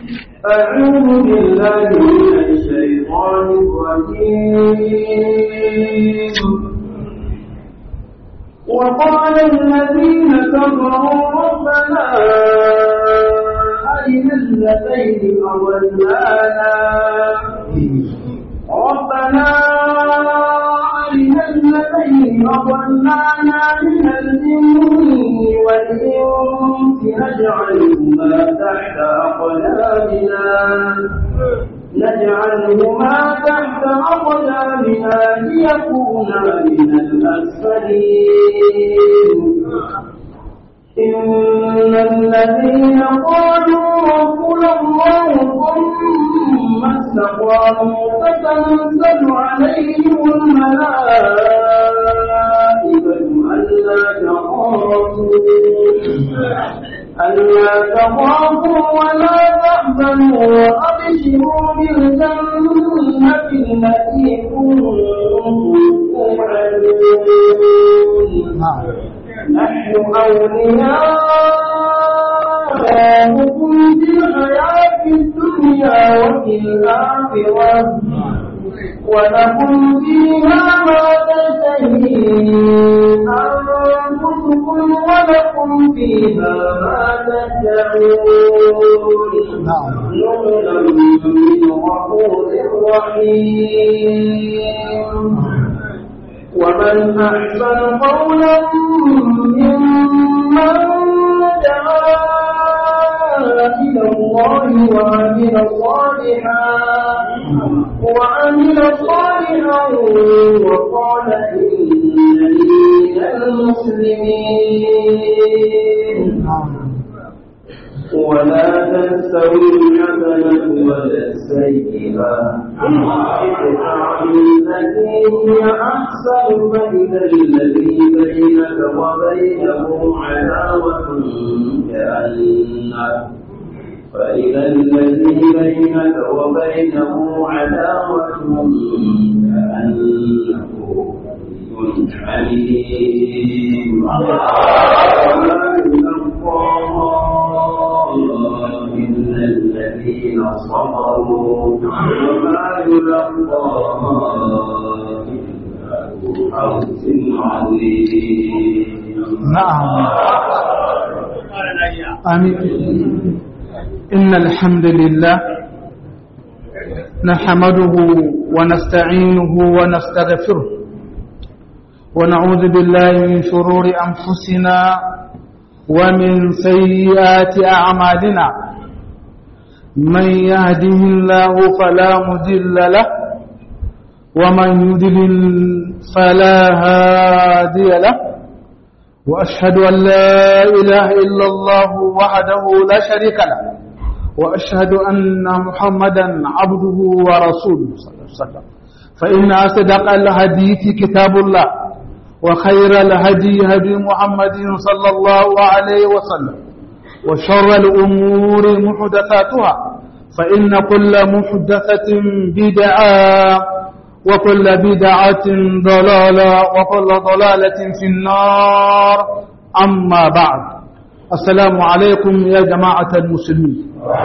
أعوذ بالله من الشيطان الرجيم وقال الذين كفروا ربنا أرنا الذين أضلانا ربنا أرنا الذين أضلانا من الجن والإنس نجعلهما تحت أقدامنا نجعلهما تحت أقدامنا ليكونا من الأسفلين إن الذين قالوا ربنا الله ثم استقاموا فتنزل عليهم الملائكة ألا تخافوا ألا تخافوا ولا تحزنوا وأبشروا بالجنة التي كنتم توعدون نحن أولياؤكم في الحياة الدنيا وفي الآخرة ولكم فيها ما تشتهي أنفسكم ولكم فيها ما تدعون نزلا من غفور رحيم ومن أحسن قولا ممن دعا إلى الله وعمل صالحا وعمل صالحا وقال إنني من المسلمين ولا تستوي الحسنة ولا السيئة ادفع بالتي هي أحسن فإذا الذي بينك وبينه عداوة كأنه فإذا الذي بينك وبينه عداوة كأنه ولي حميم وما يلقاها إلا الذين صبروا وما يلقاها إلا ذو حظ عظيم نعم آمين إن الحمد لله نحمده ونستعينه ونستغفره ونعوذ بالله من شرور أنفسنا ومن سيئات أعمالنا من يهده الله فلا مضل له ومن يضلل فلا هادي له وأشهد أن لا إله إلا الله وحده لا شريك له وأشهد أن محمدا عبده ورسوله صلى الله عليه وسلم فإن أصدق الحديث كتاب الله وخير الهدي هدي محمد صلى الله عليه وسلم وشر الأمور محدثاتها فإن كل محدثة بدعة وكل بدعة ضلالة وكل ضلالة في النار أما بعد السلام عليكم يا جماعة المسلمين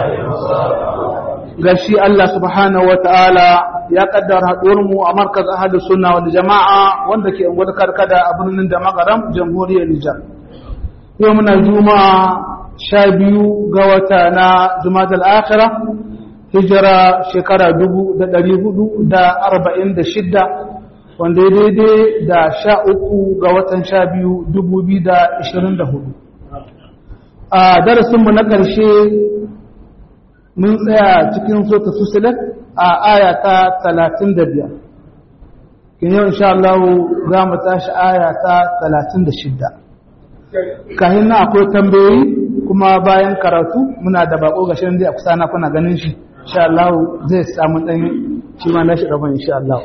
gashi Allah subhanahu wa ta'ala ya kaddara haɗuwarmu a markaz ahadu sunna wal jama'a wanda ke wani karkada a birnin da magaram jamhuriyar Nijar. Yau muna juma'a sha biyu ga wata na Jumadal Akhira hijira shekara dubu da ɗari hudu da arba'in da shidda wanda ya daidai da sha uku ga watan sha biyu dubu biyu da ashirin da hudu. A darasinmu na ƙarshe mun tsaya cikin sota fusilat a aya ta talatin da biyar kin yau insha Allah za mu tashi aya ta talatin da shidda kahin na akwai tambayoyi kuma bayan karatu muna da bako ga shirin da a kusa na kuna ganin shi insha Allah zai samu ɗan shi ma na shi rabon insha Allah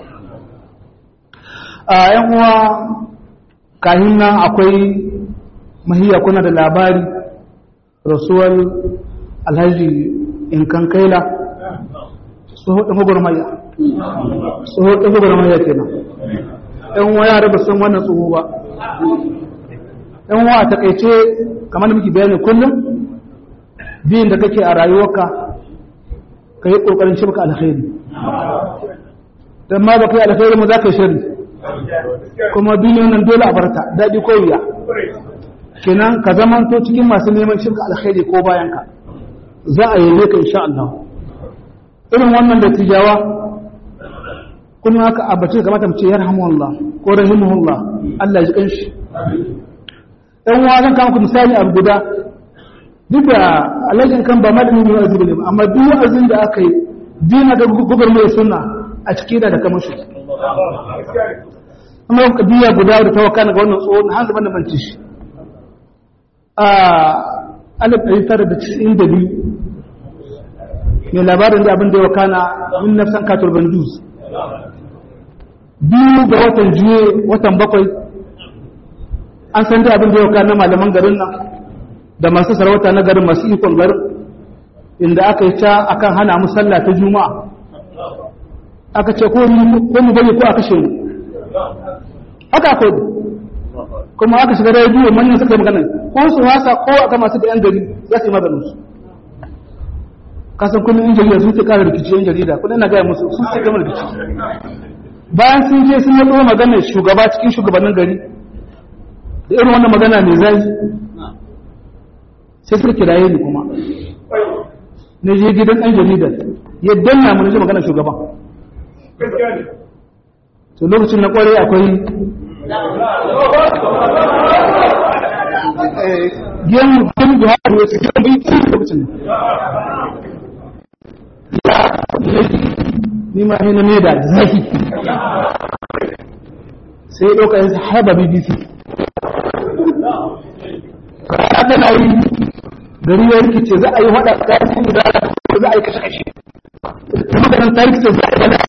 a yan uwa kahin nan akwai mahiyya kuna da labari rasuwar alhaji in kan kaila tsohon gwagwarmaya tsohon gwagwarmaya kenan yan wa yara ba san wannan tsoho ba yan wa a takaice kamar da muke bayani kullum biyun da kake a rayuwarka ka yi ƙoƙarin shi baka alkhairi don ma baka yi alkhairi mu za ka yi shari kuma duniyan nan dole a barta daɗi ko wuya kenan ka zamanto cikin masu neman shirka alkhairi ko bayan ka za a yabe ka insha Allah irin wannan da tijawa kuma haka abace kamata mu ce yarhamuhullah ko rahimahullah Allah ya ji kanshi dan wa zan kawo misali abu guda duk da alajin kan ba malami ne wa'azi bane amma duk wa'azin da aka yi dina da gugur mai sunna a cikin da kamar shi amma kadiya guda da tawakkana ga wannan tsohon har zaman da manci shi a alif ɗari tara da cikin da biyu mai labarin da abin da ya wakana min nafsan katul banduz biyu ga watan juye watan bakwai an san da abin da ya wakana malaman garin nan da masu sarauta na garin masu ikon garin inda aka yi ta akan hana mu sallah ta juma'a aka ce ko mu bari ko a kashe mu haka akwai kuma aka shiga rediyo manyan suka yi magana ko su wasa ko aka masu da yan gari za su yi maganin su kasan kullum yan jarida sun ce kara rikici yan jarida kullum na gaya musu sun ce gama rikici bayan sun je sun yi maganar shugaba cikin shugabannin gari da irin wannan magana mai zai sai suka kiraye ni kuma na je gidan ɗan jaridar ya danna mu na ji maganar shugaban to lokacin na kware akwai gemu gemu da haɗu ya cikin bai ci lokacin ni ma hina ne da zafi sai ɗauka yanzu haɓa bbc ka na yi gari ya rikice za a yi waɗa tsakanin da za a yi kashe-kashe kuma ganin ta rikice za a yi gana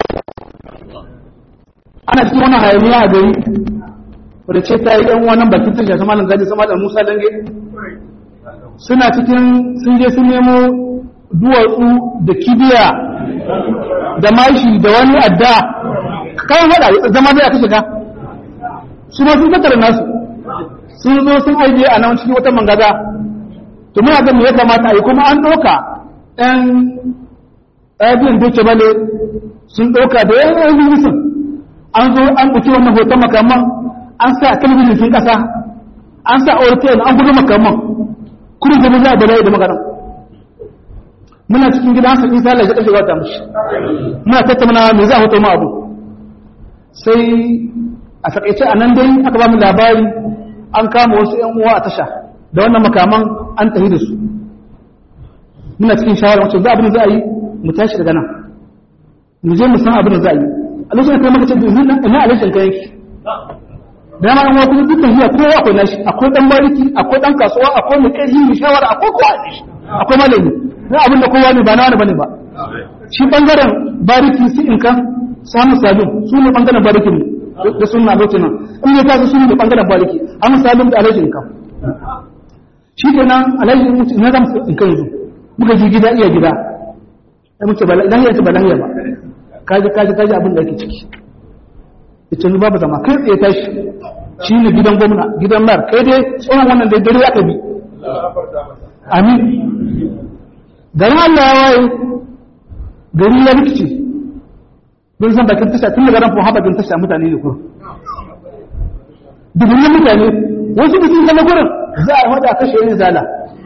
ana cikin wani hayaniya a gari wadda ce ta yi ɗan wannan bakin tasha sama nan gaji sama da musa dange suna cikin sun je sun nemo duwatsu da kibiya da mashi da wani adda kayan hada zama zai aka shiga su ma sun tattara nasu sun zo sun aije a nan cikin wata mangaza to muna ga me ya kamata a yi kuma an ɗauka ɗan ɗabiyan doce bale sun ɗauka da yan yan an zo an ɗauki wannan hoton makaman an sa talabijin sun ƙasa an sa ortel an gudu makaman kudin zama za a bala'i da magaran muna cikin gida hasa isa lai ƙashe wata mashi muna tattauna me za a hoto ma abu sai a takaice a nan dai aka ba mu labari an kama wasu yan uwa a tasha da wannan makaman an tafi da su muna cikin shawara wacce za abin da za a yi mu tashi daga nan mu je mu san abin da za a yi a lokacin da maka ce ina alishin ka yanki da ma an kuma dukkan hiya kowa akwai nashi akwai dan bariki akwai dan kasuwa akwai mai kai mai shawara akwai kowa ne akwai malami na abin da kowa ne ba na wani bane ba shi bangaren bariki su in kan samu sabin su ne bangaren bariki ne da sunna lokacin nan in ne ta su ne bangaren bariki an sabin da alhaji in kan shi kenan alhaji in na zama in kan yanzu muka ji gida iya gida sai muke ba lahiya ce ba lahiya ba kaji kaji kaji abin da ake ciki ita ni babu zama kai tsaye tashi shi ne gidan gwamna gidan mayar kai dai tsohon wannan da dare aka bi amin garin Allah ya waye gari ya rikice don san bakin tasha tun daga ran fa bakin tasha mutane ne kuma dubunnan mutane wasu bikin zama gurin za a hada kashe yin zala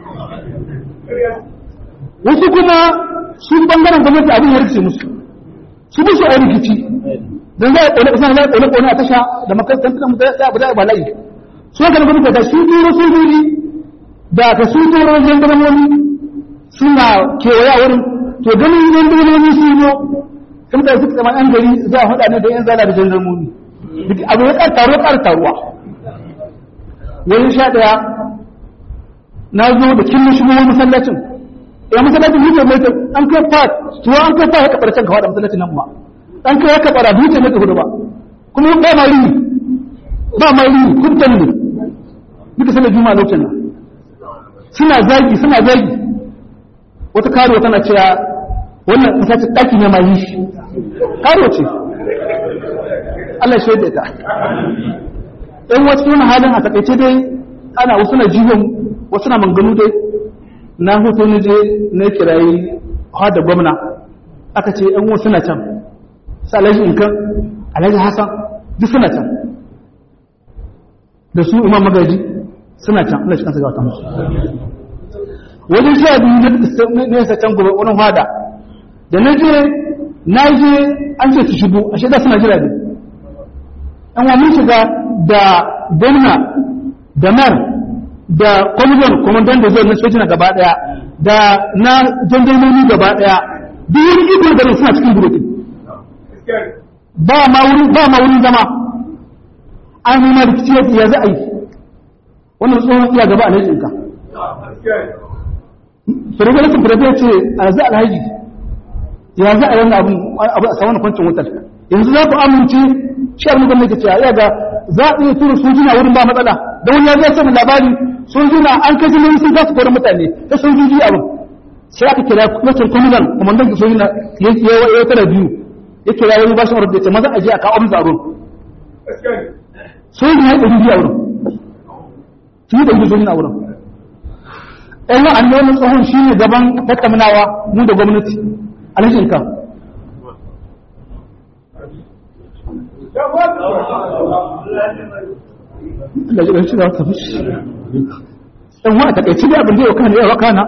wasu kuma su bangaren gwamnati abin ya rikice musu su bi su a rikici don za a ƙone ƙasa za a ƙone ƙone a tasha da makarantar da mutane za a bada bala'i su haka na gwamnati ta su turo sojoji da ka su turo jandarmomi suna kewaya wurin to ganin jandarmomi su zo sun da suka zama yan gari za a haɗa ne da yan zala da jandarmomi abu ya ƙar taro ƙar taruwa wani sha ɗaya na zo da kin shigo wani masallacin ya masallacin hujjar mai an kai fat tuwa an kai fat ya kaɓar can ka faɗa masallacin nan ma an kai haka bara duce maka hudu ba kuma ba ma rini ba ma rini kuntan ne duka sanar juma'a lokacin nan suna zagi suna zagi wata karo tana cewa wannan misali daki ne ma yi shi karo ce Allah ya shaida ta ɗan wasu wani halin a takaice dai ana wasu na jihon wasu na manganu dai na hoto ne je na kirayi da gwamna aka ce yan wasu suna can su alhaji inkan alhaji hassan duk suna can da su imam magaji suna can Allah shi kansa gawata musu wajen sha biyu na yasa can gobe wani hada da na je na je an ce su shigo a shaida suna jira ne an wa mun shiga da gwamna da mar da kwamitin kwamandan da zai na sojina gaba daya da na jandarmomi gaba daya duk wani iko da suna cikin burokin ba ma wurin ba ma wurin zama an nuna rikici ya za a yi wannan tsohon iya gaba a lajinka firgalatin firgalatin ya ce a za alhaji ya za a yi abu a saman kwancin wutar yanzu za ku amince shi abin da nake cewa ya ga za a iya tura sojina wurin ba matsala da wani ya zai sani labari sojina an kai jini sun kasa kwarin mutane ta sojoji abin sai aka kira kwacin kwaminan kwamandan da sojina ya tara biyu ya kira wani bashin wadda ya ce maza a je a kawo amsa a wurin sojina ya ɗari biyu a wurin su yi ɗari sojina a wurin ɗan wa'an ne wani tsohon shi ne gaban tattaunawa mu da gwamnati alhashin kan da jiran shi da wata fushi ɗan wa a takaici da abin da yau kana yawa kana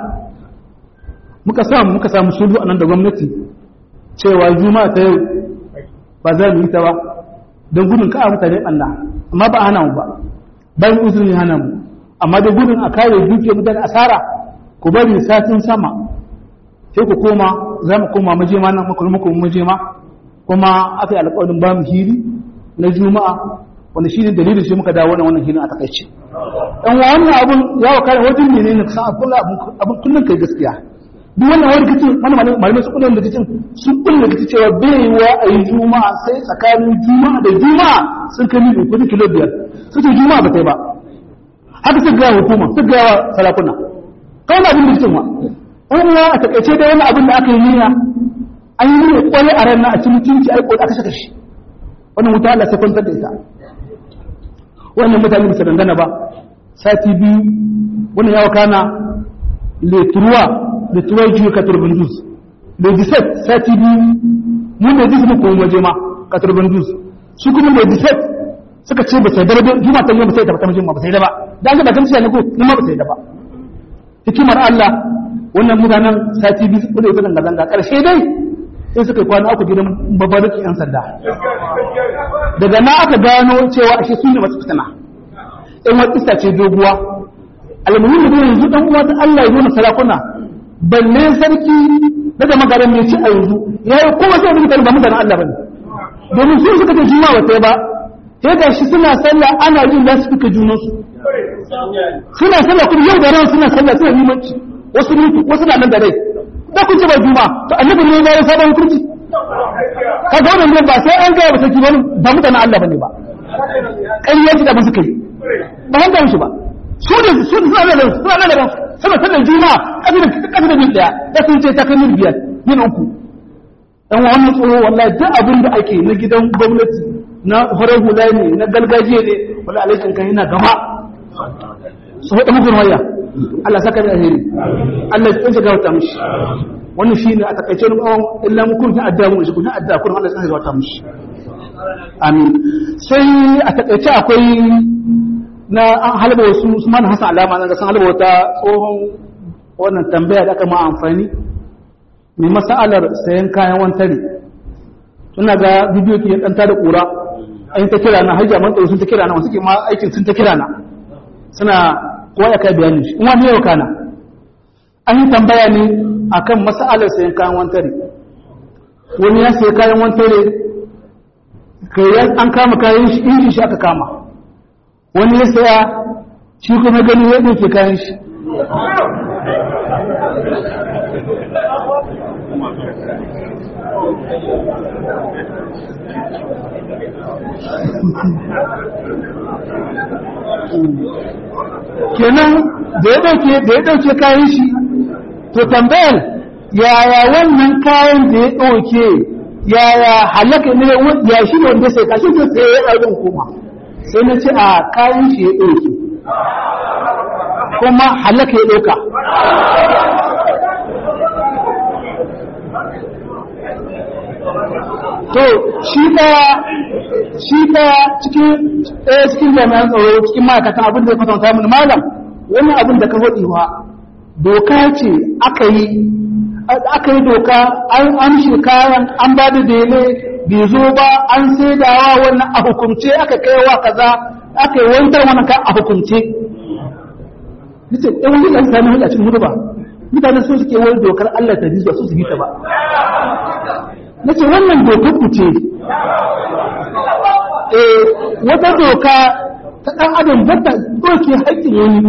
muka samu muka samu sulu a nan da gwamnati cewa juma'a ta yau ba za mu yi ta ba don gudun ka'a mutane Allah amma ba a hana mu ba bayan uzuri hana mu amma da gudun a kare dukiyar mutane asara ku bari satin sama sai ku koma za mu koma majema nan muku muku majema kuma aka yi alƙawarin ba mu hiri na juma'a wanda shi ne dalilin shi muka dawo wannan wannan hirin a takaice dan wannan abun ya wa kare wajen ne ne san abun abun kullun kai gaskiya duk wannan wani kace wannan malamai su kullun da kace su kullun da kace cewa bai wa ayi juma'a sai tsakanin juma'a da juma'a sun kai mil uku kilo biyar su ce juma'a ba tai ba haka su ga hukuma su ga sarakuna kawai abin da cewa wani a takaice da wani abin da aka yi niyya an yi niyya kwaye a ranar a cikin mutunci a yi aka saka shi wannan wuta Allah sai kwantar da ita wannan mutane ba su dangana ba sati biyu wannan yawa kana leturuwa leturuwa jiyo ka turbin dus da diset sati biyu mun da dis muku waje ma ka turbin dus su kuma da diset suka ce ba sai da ba juma ta yi ba sai da ba ta ba sai da ba dan ga bakan ne ko kuma ba sai da ba hikimar Allah wannan mutanen sati biyu su da zanga zanga karshe dai sai suka kwana uku gidan babariki yan sanda daga na aka gano cewa ashe su ne masu fitina in wata isa ce doguwa almuhimmi da yanzu dan uwa ta Allah ya nuna sarakuna balle sarki daga magaran mai ci a yanzu ya yi kowa sai mutane ba mutanen Allah bane domin su suka ce juma'a wata ba sai ga shi suna sallah ana jin za su fika junansu suna sallah kuma yau da ran suna sallah suna limanci wasu mutu wasu na nan da rai da kun ce ba juma to annabi ne ya yi sabon hukunci ka ga wannan ba sai an gaya ba sarki wani ba mutanen Allah bane ba ƙarya ce da ba suka yi ba hanga musu ba su ne su suna nan suna nan da suna sallar juma kafi da kafi da mil daya da sun ce ta kai mil biyar mil uku dan wannan tsoro wallahi duk abin da ake na gidan gwamnati na farar hula ne na gargajiya ne wala alaikin kan yana gaba su haɗa mugun waya Allah saka da alheri Allah ya tsince gawata mishi wannan shi ne a takaice ni bawon illa mu kun ta adda mu shi kun ta adda kun Allah ya tsince gawata mishi amin sai a takaice akwai na an halaba wasu Usman Hassan alama na ga san halaba wata tsohon wannan tambaya da aka ma amfani mai masalar sayan kayan wantare suna ga bidiyo ke ɗanta da ƙura an ta kira na hajji man sun ta kira na wasu ke ma aikin sun ta kira na suna kowa ya kai bayani shi kuma yau kana an yi tambaya ne akan masalar sayan kayan wantare wani ya sayi kayan wantare kai an kama kayan shi injin shi aka kama wani ya saya shi kuma gani ya ɗauke kayan shi kenan da ya dauke da ya dauke kayan shi to tambayar yaya wannan kayan da ya dauke yaya halaka ne ya shi ne wanda sai kashi to sai ya dauke kuma sai na ce a kayan shi ya dauke kuma halaka ya dauka to shi ɗaya shi ɗaya cikin ɗaya cikin jami'an tsaro cikin ma'aikatan abin da ya kwatanta mini malam wannan abin da ka faɗi wa doka ce aka yi aka yi doka an amshi kayan an ba da dele bai zo ba an saidawa wannan a hukumce aka kai wa kaza aka yi wantar wannan kan a hukumce nace ɗan wani ɗan sami hujja cikin hudu ba mutane sun suke wani dokar Allah ta ba su su bi ta ba nace wannan dokar ku ce eh wata doka ta ɗan adam ba ta doke haƙƙin wani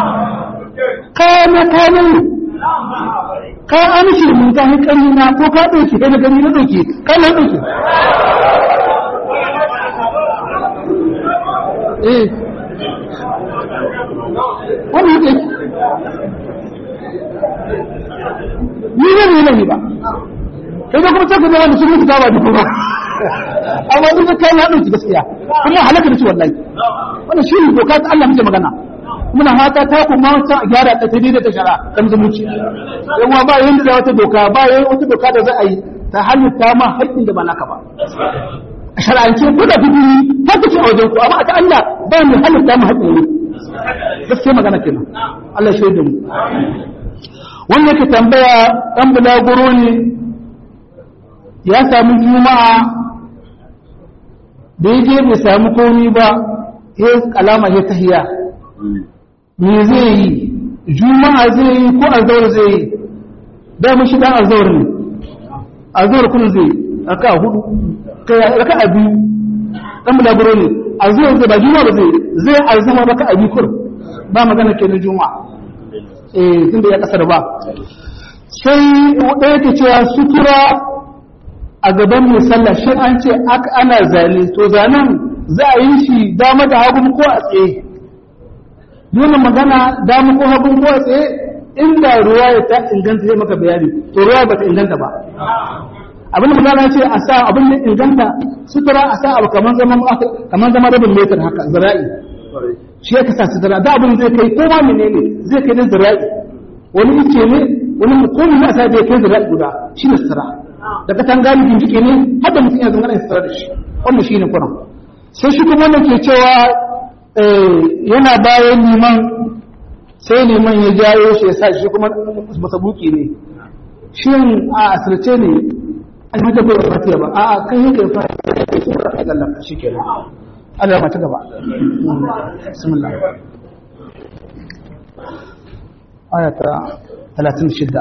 kana kana ka amshi mun ka hankali na ko ka ɗauke kai na gani na ɗauke ka na ɗauke eh wani yake ni ne ne ne ba kai da kuma ta kuma wanda sun mutu ta ba duk ba amma duk kai na ɗauki gaskiya kuma halaka da ci wallahi wannan shi ne doka ta Allah muke magana muna fata ta kuma wata gyara ta tabi da ta shara kan zumunci yan ba yanda da wata doka ba yayin wata doka da za a yi ta halitta ma haƙƙin da ba naka ba a shar'ance ko da dubi ta kace a wajen ku amma ta Allah ba mu halitta ma haƙƙin ne gaskiya magana kenan Allah shaida mu wanda yake tambaya dan bulaguro ne ya sami juma'a da ya je bai sami komi ba ya alama ya tahiya me zai yi juma'a zai yi ko azawar zai yi da mu shi dan azawar ne azawar kun zai raka hudu kai raka a biyu dan bulaguro ne azawar zai ba juma'a ba zai zai azama raka a biyu kur ba magana ke na juma'a eh tunda ya kasar ba sai ɗaya ke cewa sutura a gaban mai sallah shi an ce ana zane to zanen za a yi shi dama da hagu ko a tsaye dole magana dama ko hagu ko a tsaye inda ruwa ya ta inganta zai maka bayani to ruwa ba ta inganta ba abin da magana ce a sa abin da inganta sutura a sa abu kamar zama kamar zama rabin metar haka zira'i shi ya kasa sutura da abin zai kai ko ma menene zai kai da zira'i wani ice ne wani mukomi na sa zai kai zira'i guda shi ne sutura da katan gani bincike ne har da mutum ya zama ya sutura da shi wannan shi ne kuran sai shi kuma wanda ke cewa yana bayan liman sai liman ya jayo shi ya sa shi kuma masabuki ne shi a asirce ne an yi tabbar fatiya ba a kan yi kai fatiya da ke sura a zallan shi ke nan Allah ya mata gaba bismillah ayata 36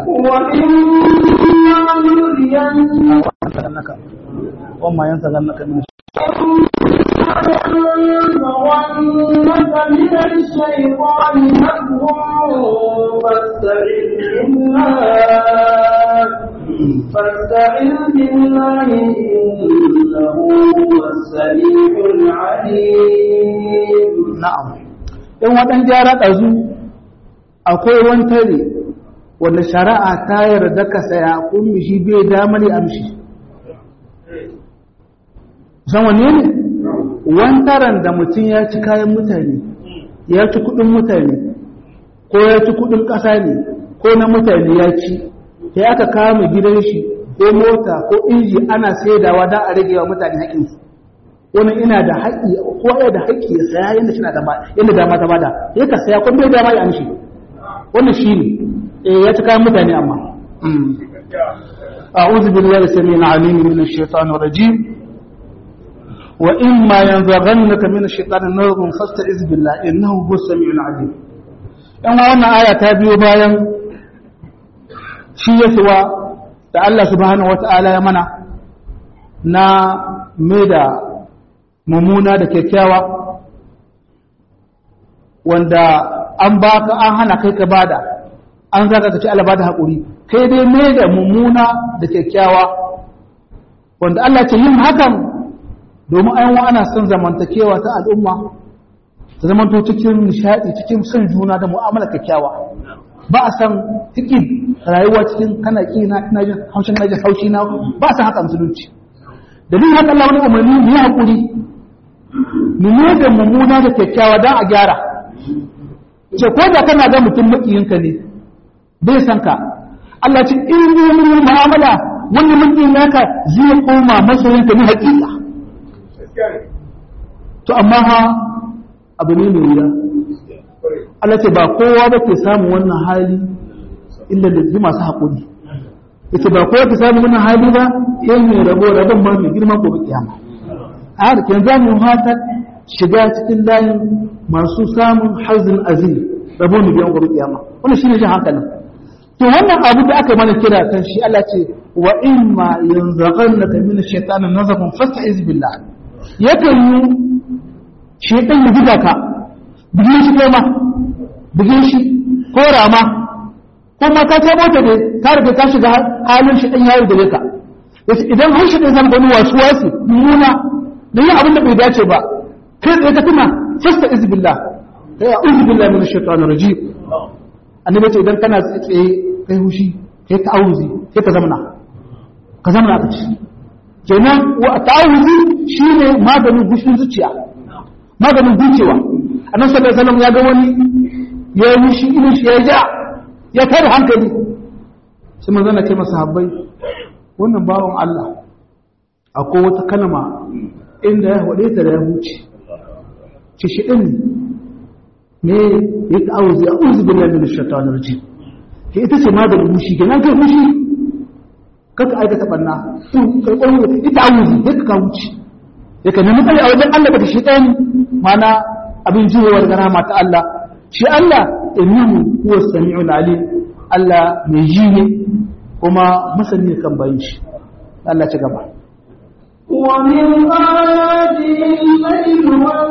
وما ينزغنك من ينزغنك من الشيطان نزغ فاستعذ بالله فاستعذ بالله إنه هو السميع العليم na'am in wadan gyara ɗazu akwai wani tare wanda shari'a ta yarda ka saya kun mishi bai damar ya amshi san wanne ne wantaran da mutum ya ci kayan mutane ya ci kudin mutane ko ya ci kudin ƙasa ne ko na mutane ya ci sai aka kama gidan shi ko mota ko inji ana saidawa don a rage wa mutane haƙinsu wani ina da haƙi ko ya da haƙi ya saya yadda shi na da yadda dama ta bada ya ka saya ko bai dama ya amshi wannan shi ne eh ya ci kayan mutane amma أعوذ بالله السميع العليم من الشيطان الرجيم وإما ينزغنك من الشيطان نزغ فاستعذ بالله إنه هو السميع العليم ‘yan wannan aya ta biyo bayan shi ya suwa da Allah subhanahu wata'ala ya mana na mai da mummuna da kyakkyawa wanda an baka an hana kai ka bada an zaka ka ci alaba da haƙuri kai dai mai da mummuna da kyakkyawa wanda Allah ce yin hakan domin ayyuwa ana son zamantakewa ta al'umma ta zamanto cikin nishaɗi cikin son juna da mu'amala kyakkyawa ba a san cikin rayuwa cikin kana ƙi na ina jin haushin na jin haushi na ba a san haka musulunci dalilin haka Allah wani umarni mu yi haƙuri mu ne da mummuna da kyakkyawa don a gyara ce ko da kana ga mutum maƙiyinka ne bai san ka Allah ce in yi mu'amala wani mutum naka zai koma masoyinka na hakika to amma ha abu ne mai wuya Allah ce ba kowa ba ke samun wannan hali illa da ji masu haƙuri yace ba kowa ke samun wannan hali ba sai mai rabo rabon ma mai girma ko kiyama a haka kenan za mu hata shiga cikin layin masu samun hazin azim rabo mai biyan gobe kiyama wannan shine jin hankalin to wannan abu da aka mana kira kan shi Allah ce wa imma yanzaghannaka min ash-shaytanin nazghun fasta'iz billah yakan yi shaytan ya buga ka bugin shi kai ma bugin shi ko rama ko ma ka ta mota ne ka riga ka shiga halin shi dan yayi da ka yace idan har shi dan san wani wasu wasu muna da yin abin da bai dace ba kai tsaye ka tuna fasta'iz billah kai a'udhu billahi minash shaitanir rajim annabi ce idan kana tsaye kai hushi kai ta'awuzi kai ka zamana ka zamana ka ci kenan wa ta'awuzi shine maganin gushin zuciya maganin gucewa annabi sallallahu alaihi wasallam ya ga wani ya yi hushi irin shi ya ja ya tada hankali sai manzo na ce masa habbai wannan bawon Allah akwai wata kalma inda ya wade ta da ya huce ce shi din ne ya ta'awuzi a'udhu billahi minash shaitanir rajim ke ita ce maganin mushi kenan kai mushi kaka aikata banna to kai kwallo ita awuzi ya ka wuce ya ka nemi kai a wajen Allah daga shi ɗan mana abin juyewar garama ta Allah shi Allah innahu huwa sami'ul alim Allah mai ji ne kuma masani kan bayin shi Allah ci gaba ومن آياته الليل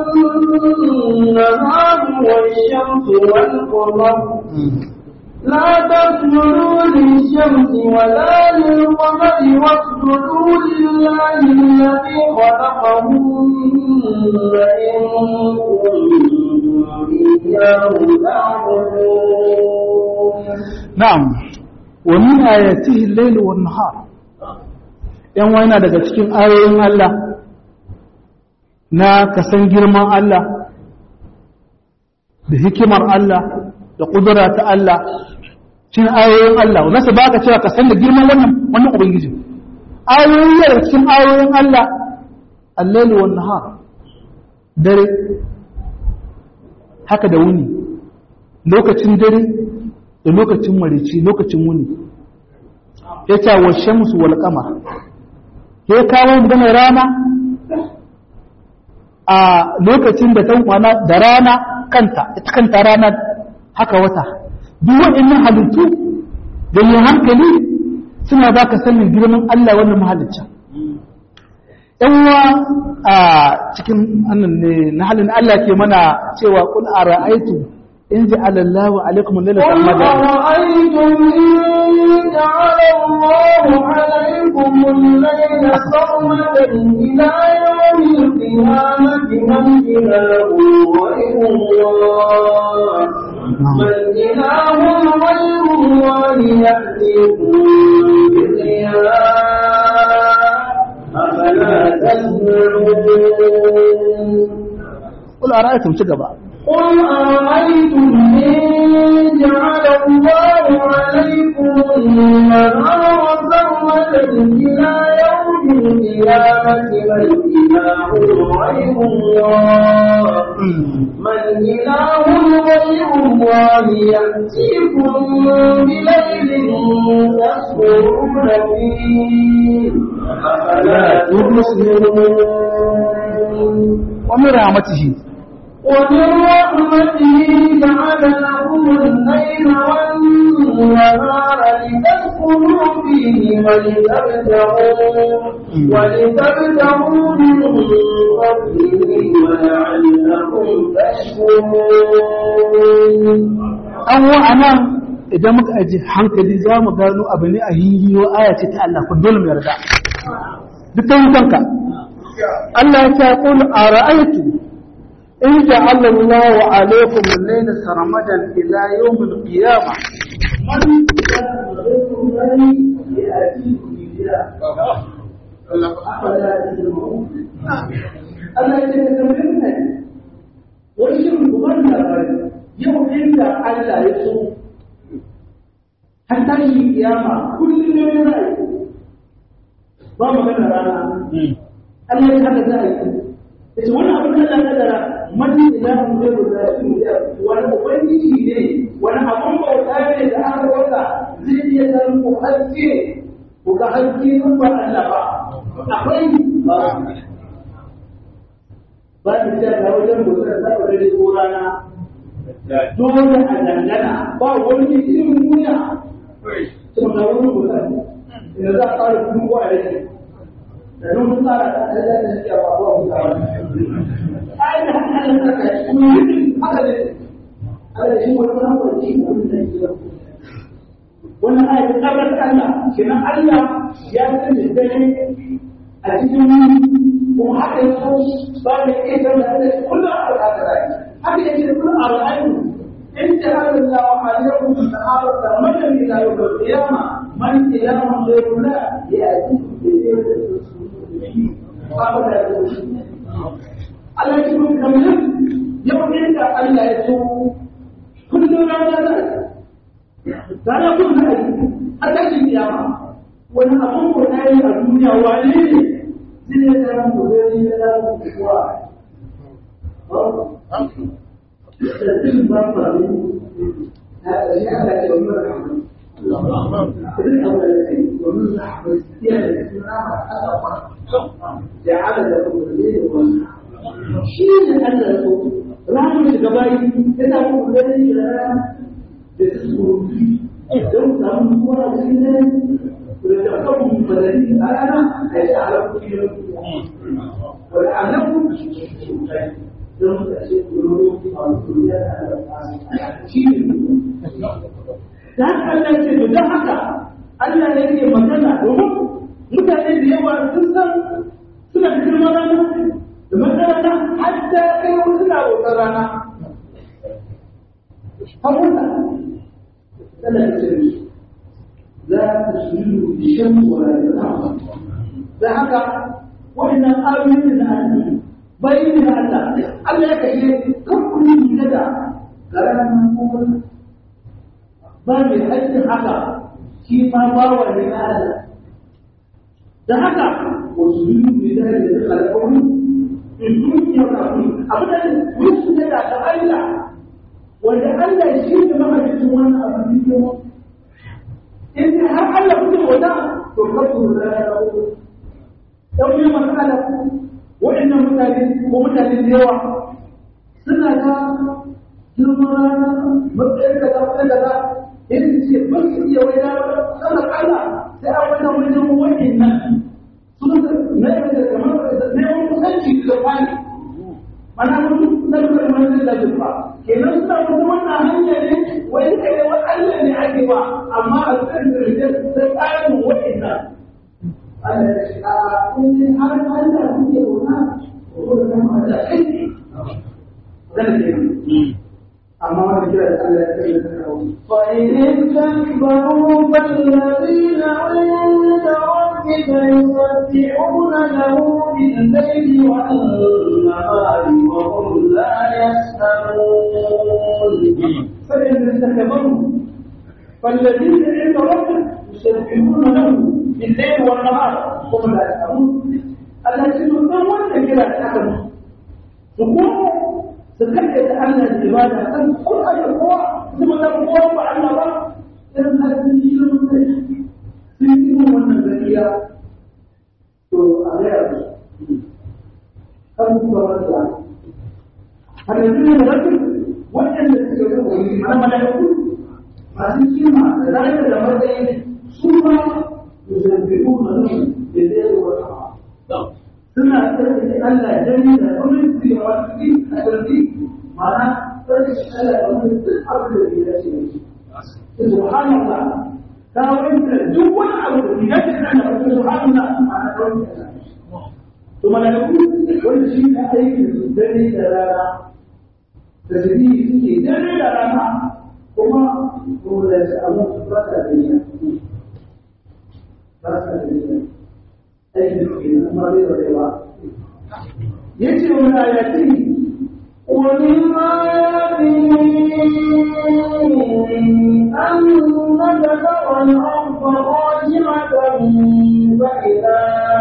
والنهار والشمس والقمر لا تسجدوا للشمس ولا للقمر واسجدوا لله الذي خلقهن إن كنتم إياه تعبدون na'am wa min ayatihi al-layl wan nahar yan wayna daga cikin ayoyin Allah na kasan girman Allah da hikimar Allah da kudura ta Allah cikin ayoyin Allah wanda su baka cewa ka san da girman wannan wannan ubangiji ayoyi daga cikin ayoyin Allah al-layl wan nahar dare haka da wuni lokacin dare da lokacin marici lokacin wuni ya ce wa shamsu wal qamar ya kawo maganar rana a lokacin da ta kwana da rana kanta ita kanta rana haka wata duk waɗannan halittu da yin hankali suna ba ka sanin girman Allah wannan mahalicin yanwa a cikin annan ne na halin Allah ke mana cewa kun a ra'aitu in ji alallahu alaikum lalata قل amada أرأيتم إن جعل الله عليكم الليل سرمدا إلى يوم القيامة من إله غير الله من إله غير الله يأتيكم بضياء أفلا تسمعون kul a ra'aitum ci gaba قل أرأيتم إن جعل الله عليكم النهار سرمدا إلى يوم القيامة من إله غير الله من إله غير الله يأتيكم بليل تسكنون فيه أفلا تبصرون wani rahmatihi ومن رحمته جعل لكم الليل والنهار لتسكنوا فيه ولتبتغوا ولتبتغوا من فضله ولعلكم تشكرون an wa anan idan muka aji hankali za mu gano abu ne a hiliyo aya ce ta Allah ku dole mu yarda duk ta kanka Allah ya ce qul ara'aytu in ja'ala Allahu alaykum al-layla sarmadan ila yawm al-qiyamah man Allah ya ce da mutane wani shirin kuma labari yau inda Allah ya so har tashi kiyama kullum ne ya rayu ba magana rana Allah ya haka za a yi yace wani abin da Allah ya kadara mani ilahun zai rubuta shi ne wani ubangiji ne wani abun bauta ne da aka wata zai iya zama ku haske ku ga haske in ba Allah ba akwai ba ba ta ce ga wajen bautar da ba da ko rana dole a dangana ba wani irin duniya kuma ga wani bautar da za a fara kuma ko a yake da nan mun tsara da Allah da shi ba ba mu tsara ai da haka Allah ka yi kuma haka ne Allah shi wani wani wani wani da ke wannan ayat tabar Allah kenan Allah ya sani dare a cikin kuma haka ya so ba da ita da Allah kullum a haka rai haka yake kullum a rai in ta hada Allah wa alaikum sahaba da madan ila yawm al-qiyamah man ilahu ghayrullah ya Allah ya kuma kamar yau inda Allah ya so kullum rana da rana kun da a tashin kiyama wani abun ko na yi a duniya wane ne zai ya zama mu zai ya zama mu kuwa da cikin ba ba ne a ƙarshe Allah ya yi wa rahama idan abu da kai domin za a bai siya da suna ba a ƙafa ja'ala da kuma zai da wannan shi ne Allah ya so ranar shiga bayi ya samu zai da rana da su surutu don samu kowa da shi ne da kan madani a rana a yi ala kuɗi da wani annabu don ka ce kuro a kuro ya da shi ne da haka Allah ce to don haka Allah ya ke magana domin mutane da yawa sun san suna da girman rana da makaranta hatta kai wasu na bautar rana haƙuta tana da sirri za ta suru da shan wala da zama da haka wannan ayoyin da Allah bayin da Allah Allah ya kashe kan kuni da garanin kuma ba mai haƙƙin haka shi ma bawa ne na Allah da haka wasu yi da da da alƙawari in dukiya kafin abin da musu ne da Allah wanda Allah shi ne mahalicin wannan abin da ke in har Allah kuke wata to kasu da ya rawo dan yi masala waɗannan mutane ko mutane da yawa suna da girman rana matsayin kaza matsayin kaza in ce ba su iya wai da sana Allah sai a wani wajen waɗannan sun na yi da kamar neman kusanci da kwani mana mutum na duka da wani da jirfa kenan suna kuma wannan hanya ne wai kai da Allah ne ake ba amma a cikin da rijiyar sai tsarin waɗannan Allah ya shi a in har Allah kuke wuna ko da kuma da kai zan ce amma wani kira da Allah ya kai da kawo فإن استكبروا فالذين عند ربك يسبحون له بالليل والنهار وهم لا يسأمون فإن استكبروا فالذين عند ربك يسبحون له بالليل والنهار هم لا يسأمون التي تكون كده تحكم تكون تكفي أن العبادة أن كل أسبوع ثم تقوم بأن الله إن هذه الشيء في يوم النبي تو أغير kan kuma wanda har yanzu ne da waɗanda suka ga wani mana malaiku masu kima da zai da matsayi su ma yuzabbihu na nan da zai wata suna tsarki Allah dani da wani su ya wasu ki a tsarki mana tsarki Allah da wani duk abu da ya dace da shi subhanallah ta wanda duk wani abu da ya dace da Allah subhanallah ma'ana kawai to malaiku wanda shi ne aiki da dare da rana da jini suke dare da rana kuma kuma da su amma su ba sa da niyya ba sa da niyya aiki da ke nan ma bai da rewa ya ce wani ayati ومن آياته أنك ترى الأرض خاشعة فإذا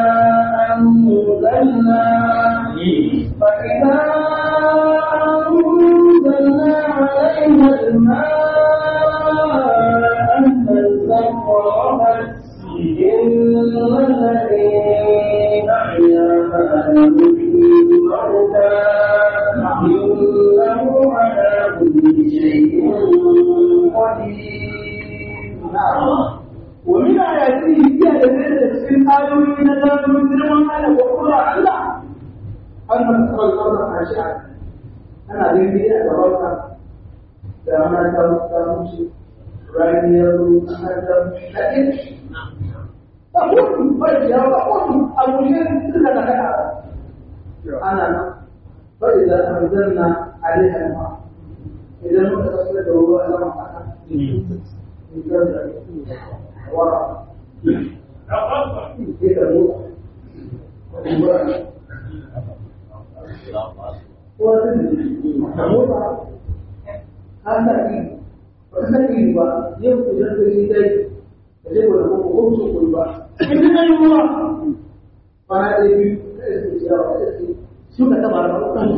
إن الذي أحياها لمحيي الموتى إنه على كل شيء قدير ومن آياته هي الذين تفسير آيوي نزال من درمان على وقرى الله أن ترى الأرض خاشعة أنا ذنبي أتوقع لما تمشي رأيني يقول أنا تمشي لكن أقول فإذا أقول أبو شيء تلك لك أنا فإذا أنزلنا عليها الماء إذا متصل هو أنا ورا كده haka yi ba ka sani ba yau idan ka yi dai ka je ba ko ko su kun ba in ka yi ruwa bana da biyu ka yi ciyawa da su suka taba da kan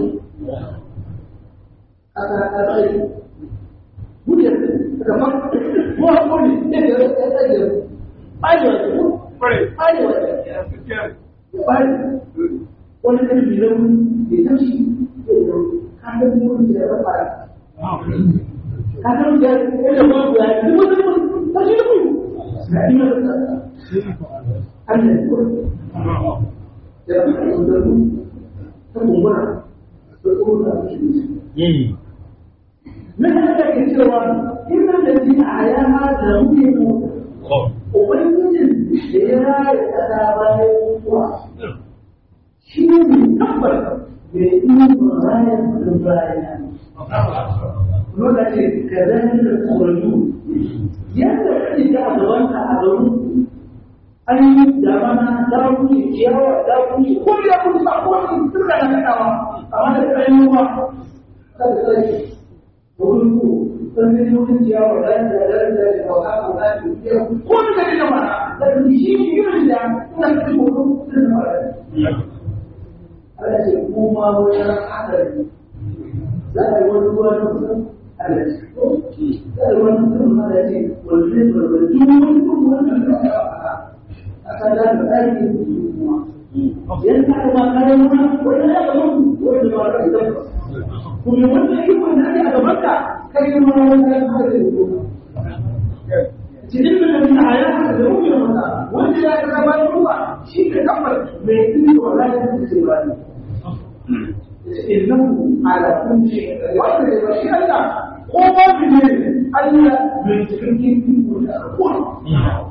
aka aka sai mutum da ma ko hakuri ne da ya tsaye ayo ko ayo bari wani kan bilan da tashi ka ga mun da ya fara ka ga mun da ya ba ya ni mun mun tashi da mu na ina da Allah ko da ka da mu ta kumbura da kuma da shi من هذا الكتاب إما الذين أحياها لهم Ubangijin da ya raya ƙasa bayan mutuwa shi ne tabbar da ya yi raya da bayan Lokaci ka zai da tsoron yadda kake ga a gabanka a garin an yi damana da wuce ciyawa da wuce ko ya kusa ba ko ne duka da kadawa amma da kayan ruwa kada sai wurin ku sun gani wurin ciyawa da da da da da kauka ko da ke ko da kake da mana da shi ne yin da ina da ko da mara Allah ce ku ma wurin hadari za a yi wani ruwa na kusan Allah ce ko za a yi wani kusan ma da ce wani ne wani duk wani kuma wani da ya aka da da ɗaki kuma yan ka ma kayan wani wani ya ga mutu wani ma da ita kuma wannan yi wanda ake a gaban ka kai ma wani ya ka da ita cikin da na aya da rubuta mata wanda ya ga bayan ruwa shi ka kafar mai iko wala ya ta ce ba ne innahu ala kulli shay'in wanda ya shi Allah ko ba ne Allah mai cikakken iko da kowa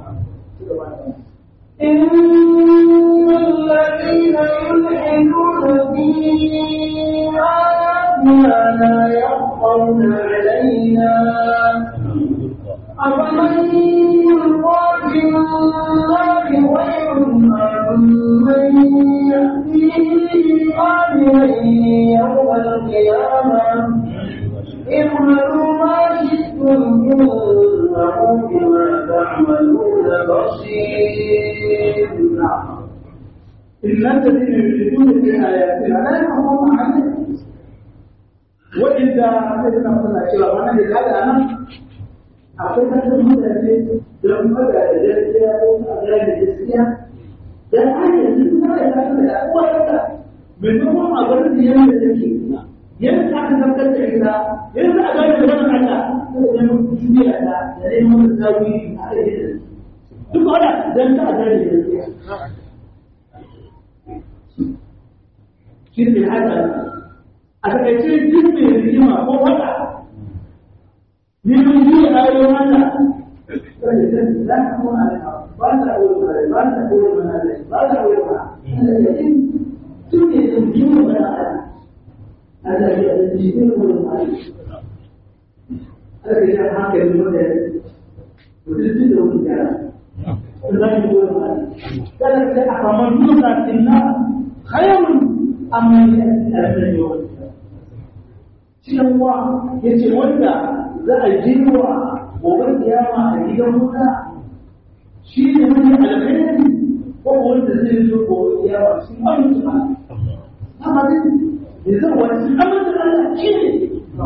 إن الذين يلحدون في آياتنا لا يخفون علينا أفمن يلقى في النار خير أمن يأتيه آمنا يوم القيامة اعملوا ما شئتم إنه بما تعملون بصير إن الذين يشركون في آياتنا لا يحكمون عليها وإذا أخذنا مثلا كلا وانا لهذا أنا أخذنا المدرسة لما قال الجزية وأغاني الجزية ده آية لما يتعلم الأقوى لك من نوع أغاني الجزية التي ينفع أن تبدأ إلى ينفع أغاني الجزية على لأنه تشبيه على لأنه متساوي عليه duk wanda dan ta da ne shi ne haka a takaice duk mai rigima ko wata ne mun yi ayo mata sai da za ka mu ala ba ta wuri ba ta wuri mana ba ta wuri mana duk ne da rigima ba ta Allah ya yi shi ne wurin mana Allah ya haka ne wanda mutum da wurin ya ذلك أفمن يلقى في النار خير أم من يأتي أمن يوم cewa ya ce wanda za a jirwa gobe kiyama a gidan wuta shi ne wani alkhairi ko wanda zai zo gobe kiyama shi amince ba amma dai da zai wani amince Allah shi ne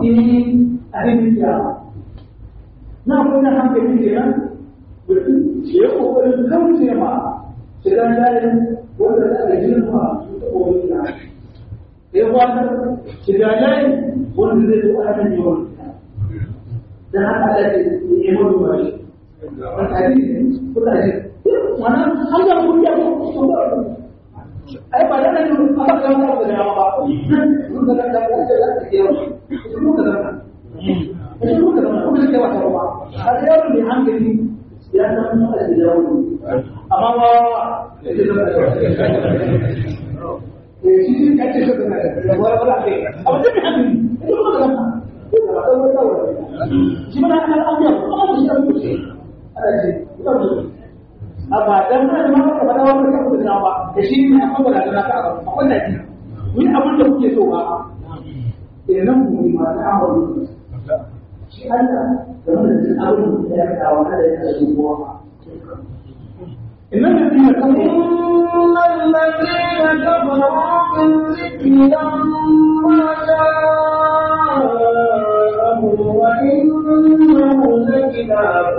in a cikin kiyama na kuma hankali kenan ya kokarin kauce ma shiga layin wanda za a girma su ta koyi na ya wata shiga layin wanda zai zo ana yawan dan haka da ke yi mawa ba shi wani hadisi kuka ji wannan an ga mun ya ko ai ba da nan aka ga wata da yawa ba mun ga da da da da ke yawa mun ga da mun ga da mun ga wata ba har yau ne hankali ya san mun da yawa amma ba eh shi shi kace shi da da ba ba da amma da hankali mun ga da shi mana an al'amma kuma mu shi da mutum ana ce a ba dan mana ma ka faɗa wani kan da ba da shi ne akwai da na ka akwai da ji mun abin da kuke so ba eh nan mu ma ta amaru shi Allah da mun da abin da ya ka wa da ya ka ko إن الذين كفروا إن الذين كفروا بالذكر لما جاءهم وإنه لكتاب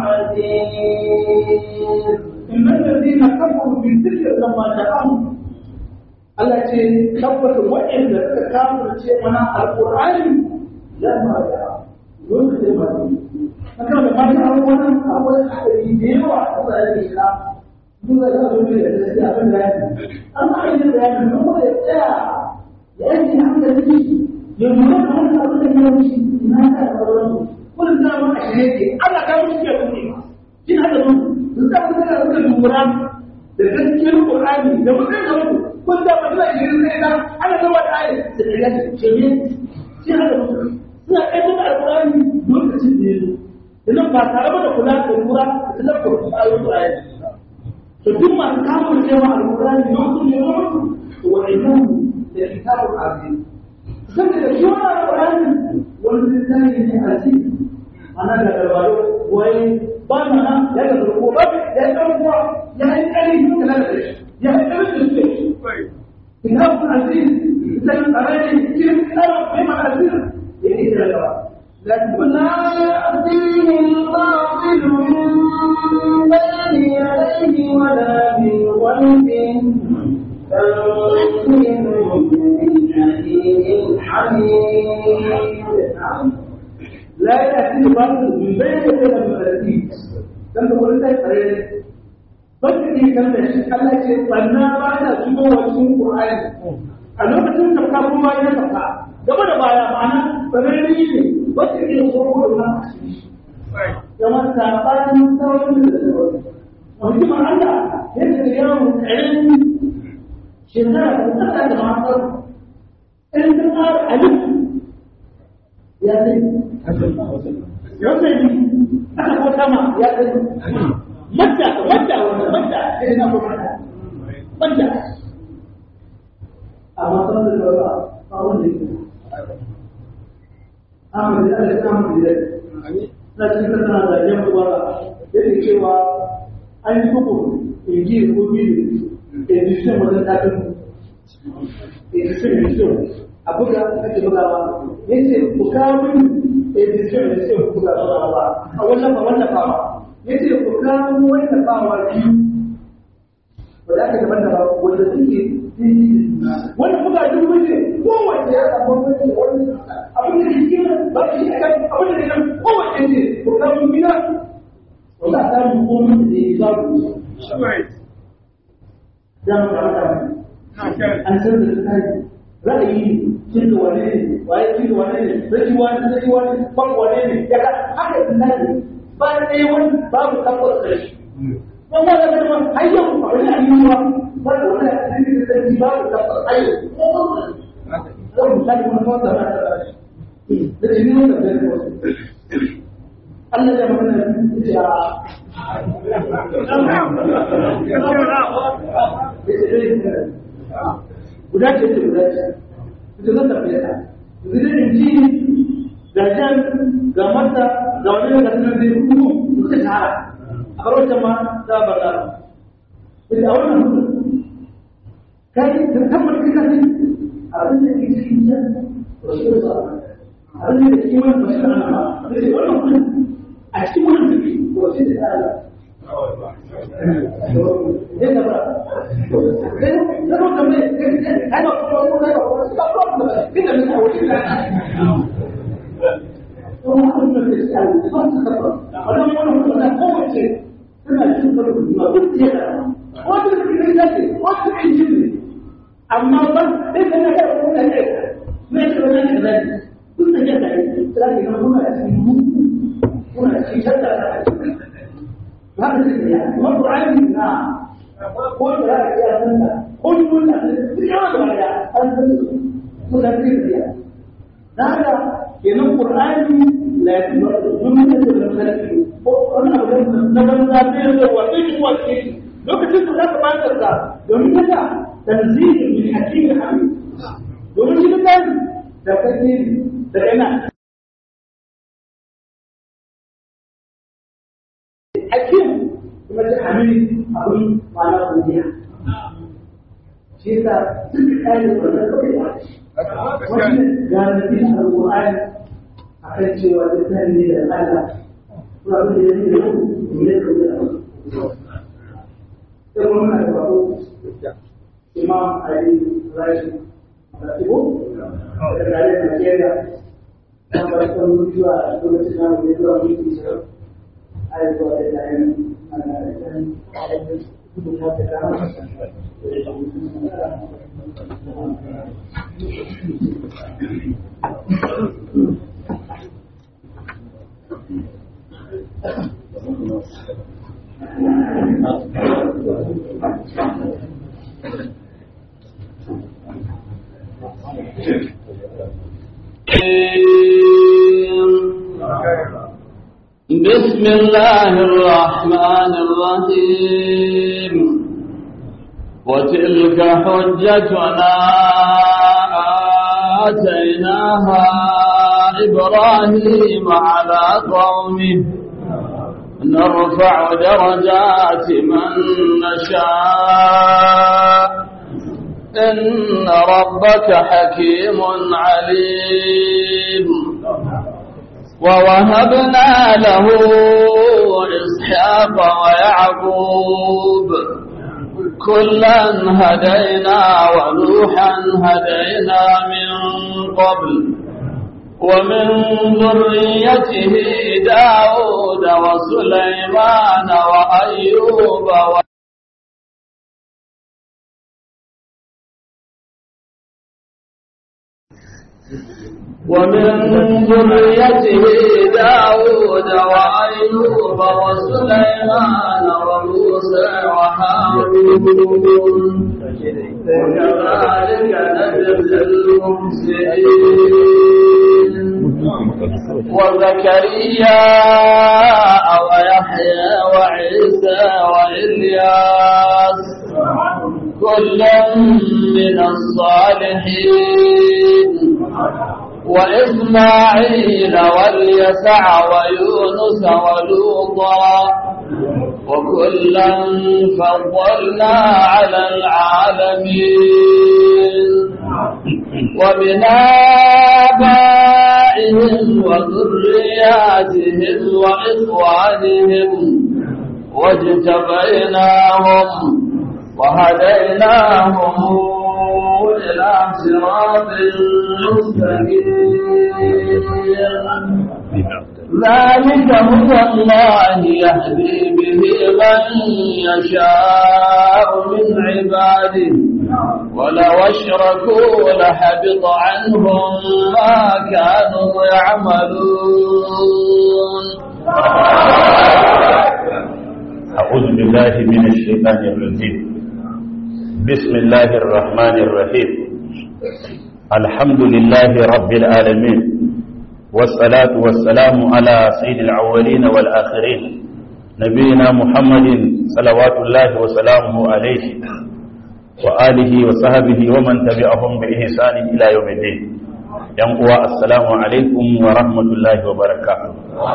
عزيز إن الذين كفروا بالذكر لما جاءهم التي كفرت وإن كفرت من القرآن لما جاء lokacin ba ne na kan da mata abubuwan akwai haɗari da yawa a tsarin islam duk da zai zo da gaske abin da ya fi an ba yin da ya fi kuma ya tsaya ya yanke hankali ya lura da wani abin da ya wuce ina ka da sauransu wani zama a shirye ke Allah ka wuce ke kuma shi na da mun sun sa mun da suka lura da gaskiyar Qur'ani da mutum da mutum kun da ba zai shirin sai da ana zama da ayi da ya ce ne shi na da mutum suna ɗaya da alƙur'ani lokacin da ya zo idan ba tare da kula da lura da talabta wasu ayoyin Qur'ani to duk masu kamun cewa alƙur'ani lokacin da ya zo wa idan da kitabun azim saboda shi wannan alƙur'ani wani littafi ne aziz ana da garbado wai ba mana ya ga zarko ba ya yi ɗaukuwa ya yi ƙari kala da shi ya yi ƙari da shi kitabun aziz sai tsarari cikin tsarin mai ma aziz ya yi da gaba لا يأتيه الباطل من بين يديه ولا من خلفه تنزيل من حكيم حميد لا يأتي الباطل من بين يديه ولا من خلفه dan da wani sai tsare ba ka iya kallon shi Allah ce banna ba ta shigo wa cikin Qur'ani a lokacin da ka kuma ya saka gaba da baya ma'ana tsararri ne ba ka iya tsoro da wani kamar sabanin sauran da sauran mutumin Allah yadda da yawon ƙarami shekara da tsaka da matar in ta ƙara alif ya zai yau zai yi aka ko sama ya zai madda madda wanda madda sai na ko madda madda amma sun da yawa a wanda yake amma da Allah ya samu da na cikin kasana da yan uwa yake cewa an yi bugu inji ko biyu edition wajen takin edition edition a buga kake bugawa yace ku kawo min edition edition ku buga ba a wannan ba wannan ba yace ku kawo wannan ba wa biyu wanda aka daban da wanda suke wannan buga duk wace kowace ya samu wani wani abin da ke cikin ba shi akan abin da ke nan kowace ce ku kawo min biya wanda a samu komai da ya babu za mu kama kama an san da tsari ra'ayi cin da wane ne waye cin da wane ne zaki wani zaki wani ban wane ne ya ka haka tsari ba ɗaya wani babu tabbas karshe don ba da kuma har yau a wani ayyuka ba da wani ayyuka da zaki babu tabbas ayyuka ko ba zan misali wani kawai da na da da jini wanda zai wasu Allah ya mana ya guda ce ce guda ce ita zan tafiya ta zai in ji ga jan ga mata ga wani da kasar zai hukumu suka shahara a farautar ma za ba za ita a wannan hudu kai da tabbar kika ne abin da ke cikin jan wasu da abin da ke cikin wani bashi da ana ba da ce wannan hudu a cikin wannan tafi wasu da ala amma ba sai ka ga kuma ne mai da wannan da kun da yadda sai ka kuma cikin kuna cikin shakka da haka ne ya kuma Qur'ani na ko da ya san da ko mun da ya da ya an san su da ya haka kenan Qur'ani la yu'minu da zalimi ko wannan abin da ban da ya da wa duk wani lokacin da zaka bayar da domin haka tanzil min hakim hamid domin shi da da kake da yana hakim kuma da hamid abin ma'ana godiya shi yasa duk kayan da wannan kawai da wannan garanti a alƙur'ani a kan cewa da tani ne da Allah kuma abin da ya yi da yau ne da kawai da sai kuma muna da bako imam ali rashi da tibo da tare da Najeriya na barkan mutuwa a lokacin namu ne zuwa mutu aizuwa da yayin ana da kan rubuta da dama بسم الله الرحمن الرحيم وتلك حجتنا آتيناها إبراهيم على قومه نرفع درجات من نشاء إن ربك حكيم عليم ووهبنا له إسحاق ويعقوب كلا هدينا ونوحا هدينا من قبل ومن ذريته داود وسليمان وأيوب و ومن ذريته داود وأيوب وسليمان وموسى وهارون وكذلك نجزي المحسنين وزكريا ويحيى وعيسى وإلياس كل من الصالحين وإسماعيل واليسع ويونس ولوطا وكلا فضلنا على العالمين ومن آبائهم وذرياتهم وإخوانهم واجتبيناهم وهديناهم إلى صراط مستقيم ذلك هدى الله يهدي به من يشاء من عباده ولو اشركوا لحبط عنهم ما كانوا يعملون أعوذ بالله من الشيطان الرجيم بسم الله الرحمن الرحيم الحمد لله رب العالمين والصلاة والسلام على سيد الأولين والآخرين نبينا محمد صلوات الله وسلامه عليه وآله وصحبه ومن تبعهم بإحسان إلى يوم الدين ينقوى السلام عليكم ورحمة الله وبركاته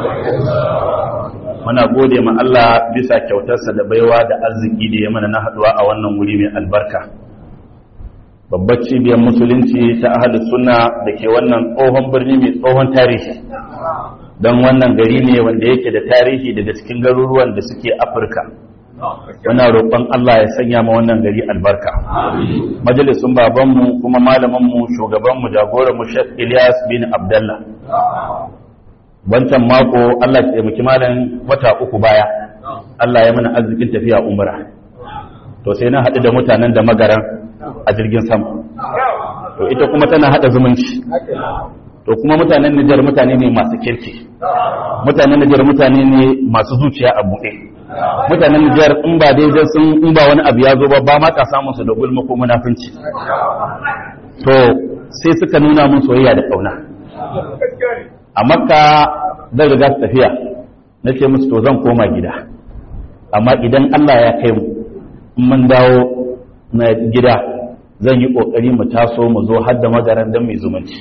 muna gode ma Allah bisa kyautarsa da baiwa da arziki da ya mana na haduwa a wannan wuri mai albarka babbar cibiyar musulunci ta ahli sunna da ke wannan tsohon birni mai tsohon tarihi don wannan gari ne wanda yake da tarihi daga cikin garuruwan da suke afirka muna roƙon Allah ya sanya ma wannan gari albarka majalisun babanmu kuma malamanmu shugabanmu jagoranmu Sheikh Ilyas bin Abdullah wancan mako Allah ya taimaki malam wata uku baya Allah ya mana arzikin tafiya umra to sai na haɗu da mutanen da magaran a jirgin sama to ita kuma tana haɗa zumunci to kuma mutanen Nijar mutane ne masu kirki mutanen Nijar mutane ne masu zuciya a buɗe mutanen Nijar in ba daidai sun in ba wani abu ya zo ba ba ma ka samun su da gulma ko munafunci to sai suka nuna mun soyayya da kauna a makka zan riga su tafiya na ce musu to zan koma gida amma idan Allah ya kai mu in mun dawo na gida zan yi kokari mu taso mu zo har da magaran don mai zumunci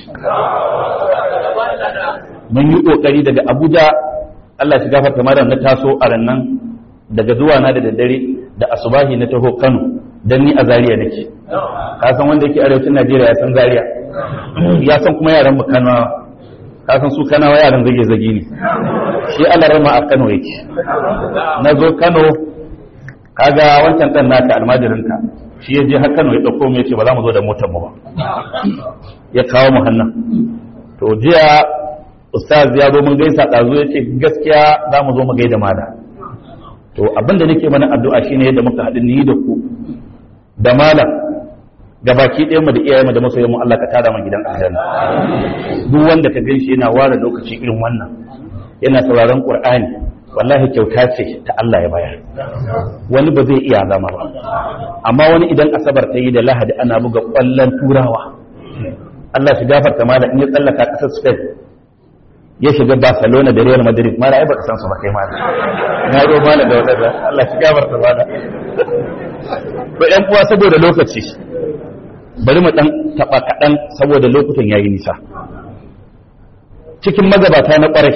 mun yi kokari daga abuja Allah shi gafarta malam na taso a rannan daga zuwa na da daddare da asubahi na taho Kano dan ni a Zaria nake ka san wanda yake arewacin Najeriya ya san Zaria ya san kuma yaran mu Kano ka san su Kanawa yaran zage zage ne shi alarma a Kano yake na zo Kano kaga wancan dan naka almajirinka shi ya je har Kano ya dauko mu yace ba za mu zo da motar mu ba ya kawo mu hannan to jiya ustaz ya zo mun gaisa ɗazu ya ce gaskiya za mu zo mu gaida mala to abinda nake mana addu'a shine yadda muka haɗu ni da ku da malam ga baki ɗayan mu da iyayen mu da masoyan mu Allah ka tada mu gidan aljanna duk wanda ka ganshi yana ware lokaci irin wannan yana sauraron Qur'ani wallahi kyauta ce ta Allah ya bayar wani ba zai iya zama ba amma wani idan asabar ta yi da lahadi ana buga ƙwallon turawa Allah shi gafarta malam in ya tsallaka ƙasar Spain ya shiga Barcelona da Real Madrid mala ai baka san su ba kai mala na ro mala da wadanda Allah shi gafarta mala to ɗan uwa saboda lokaci bari mu dan taba kadan saboda lokutan yayi nisa cikin magabata na ƙwarai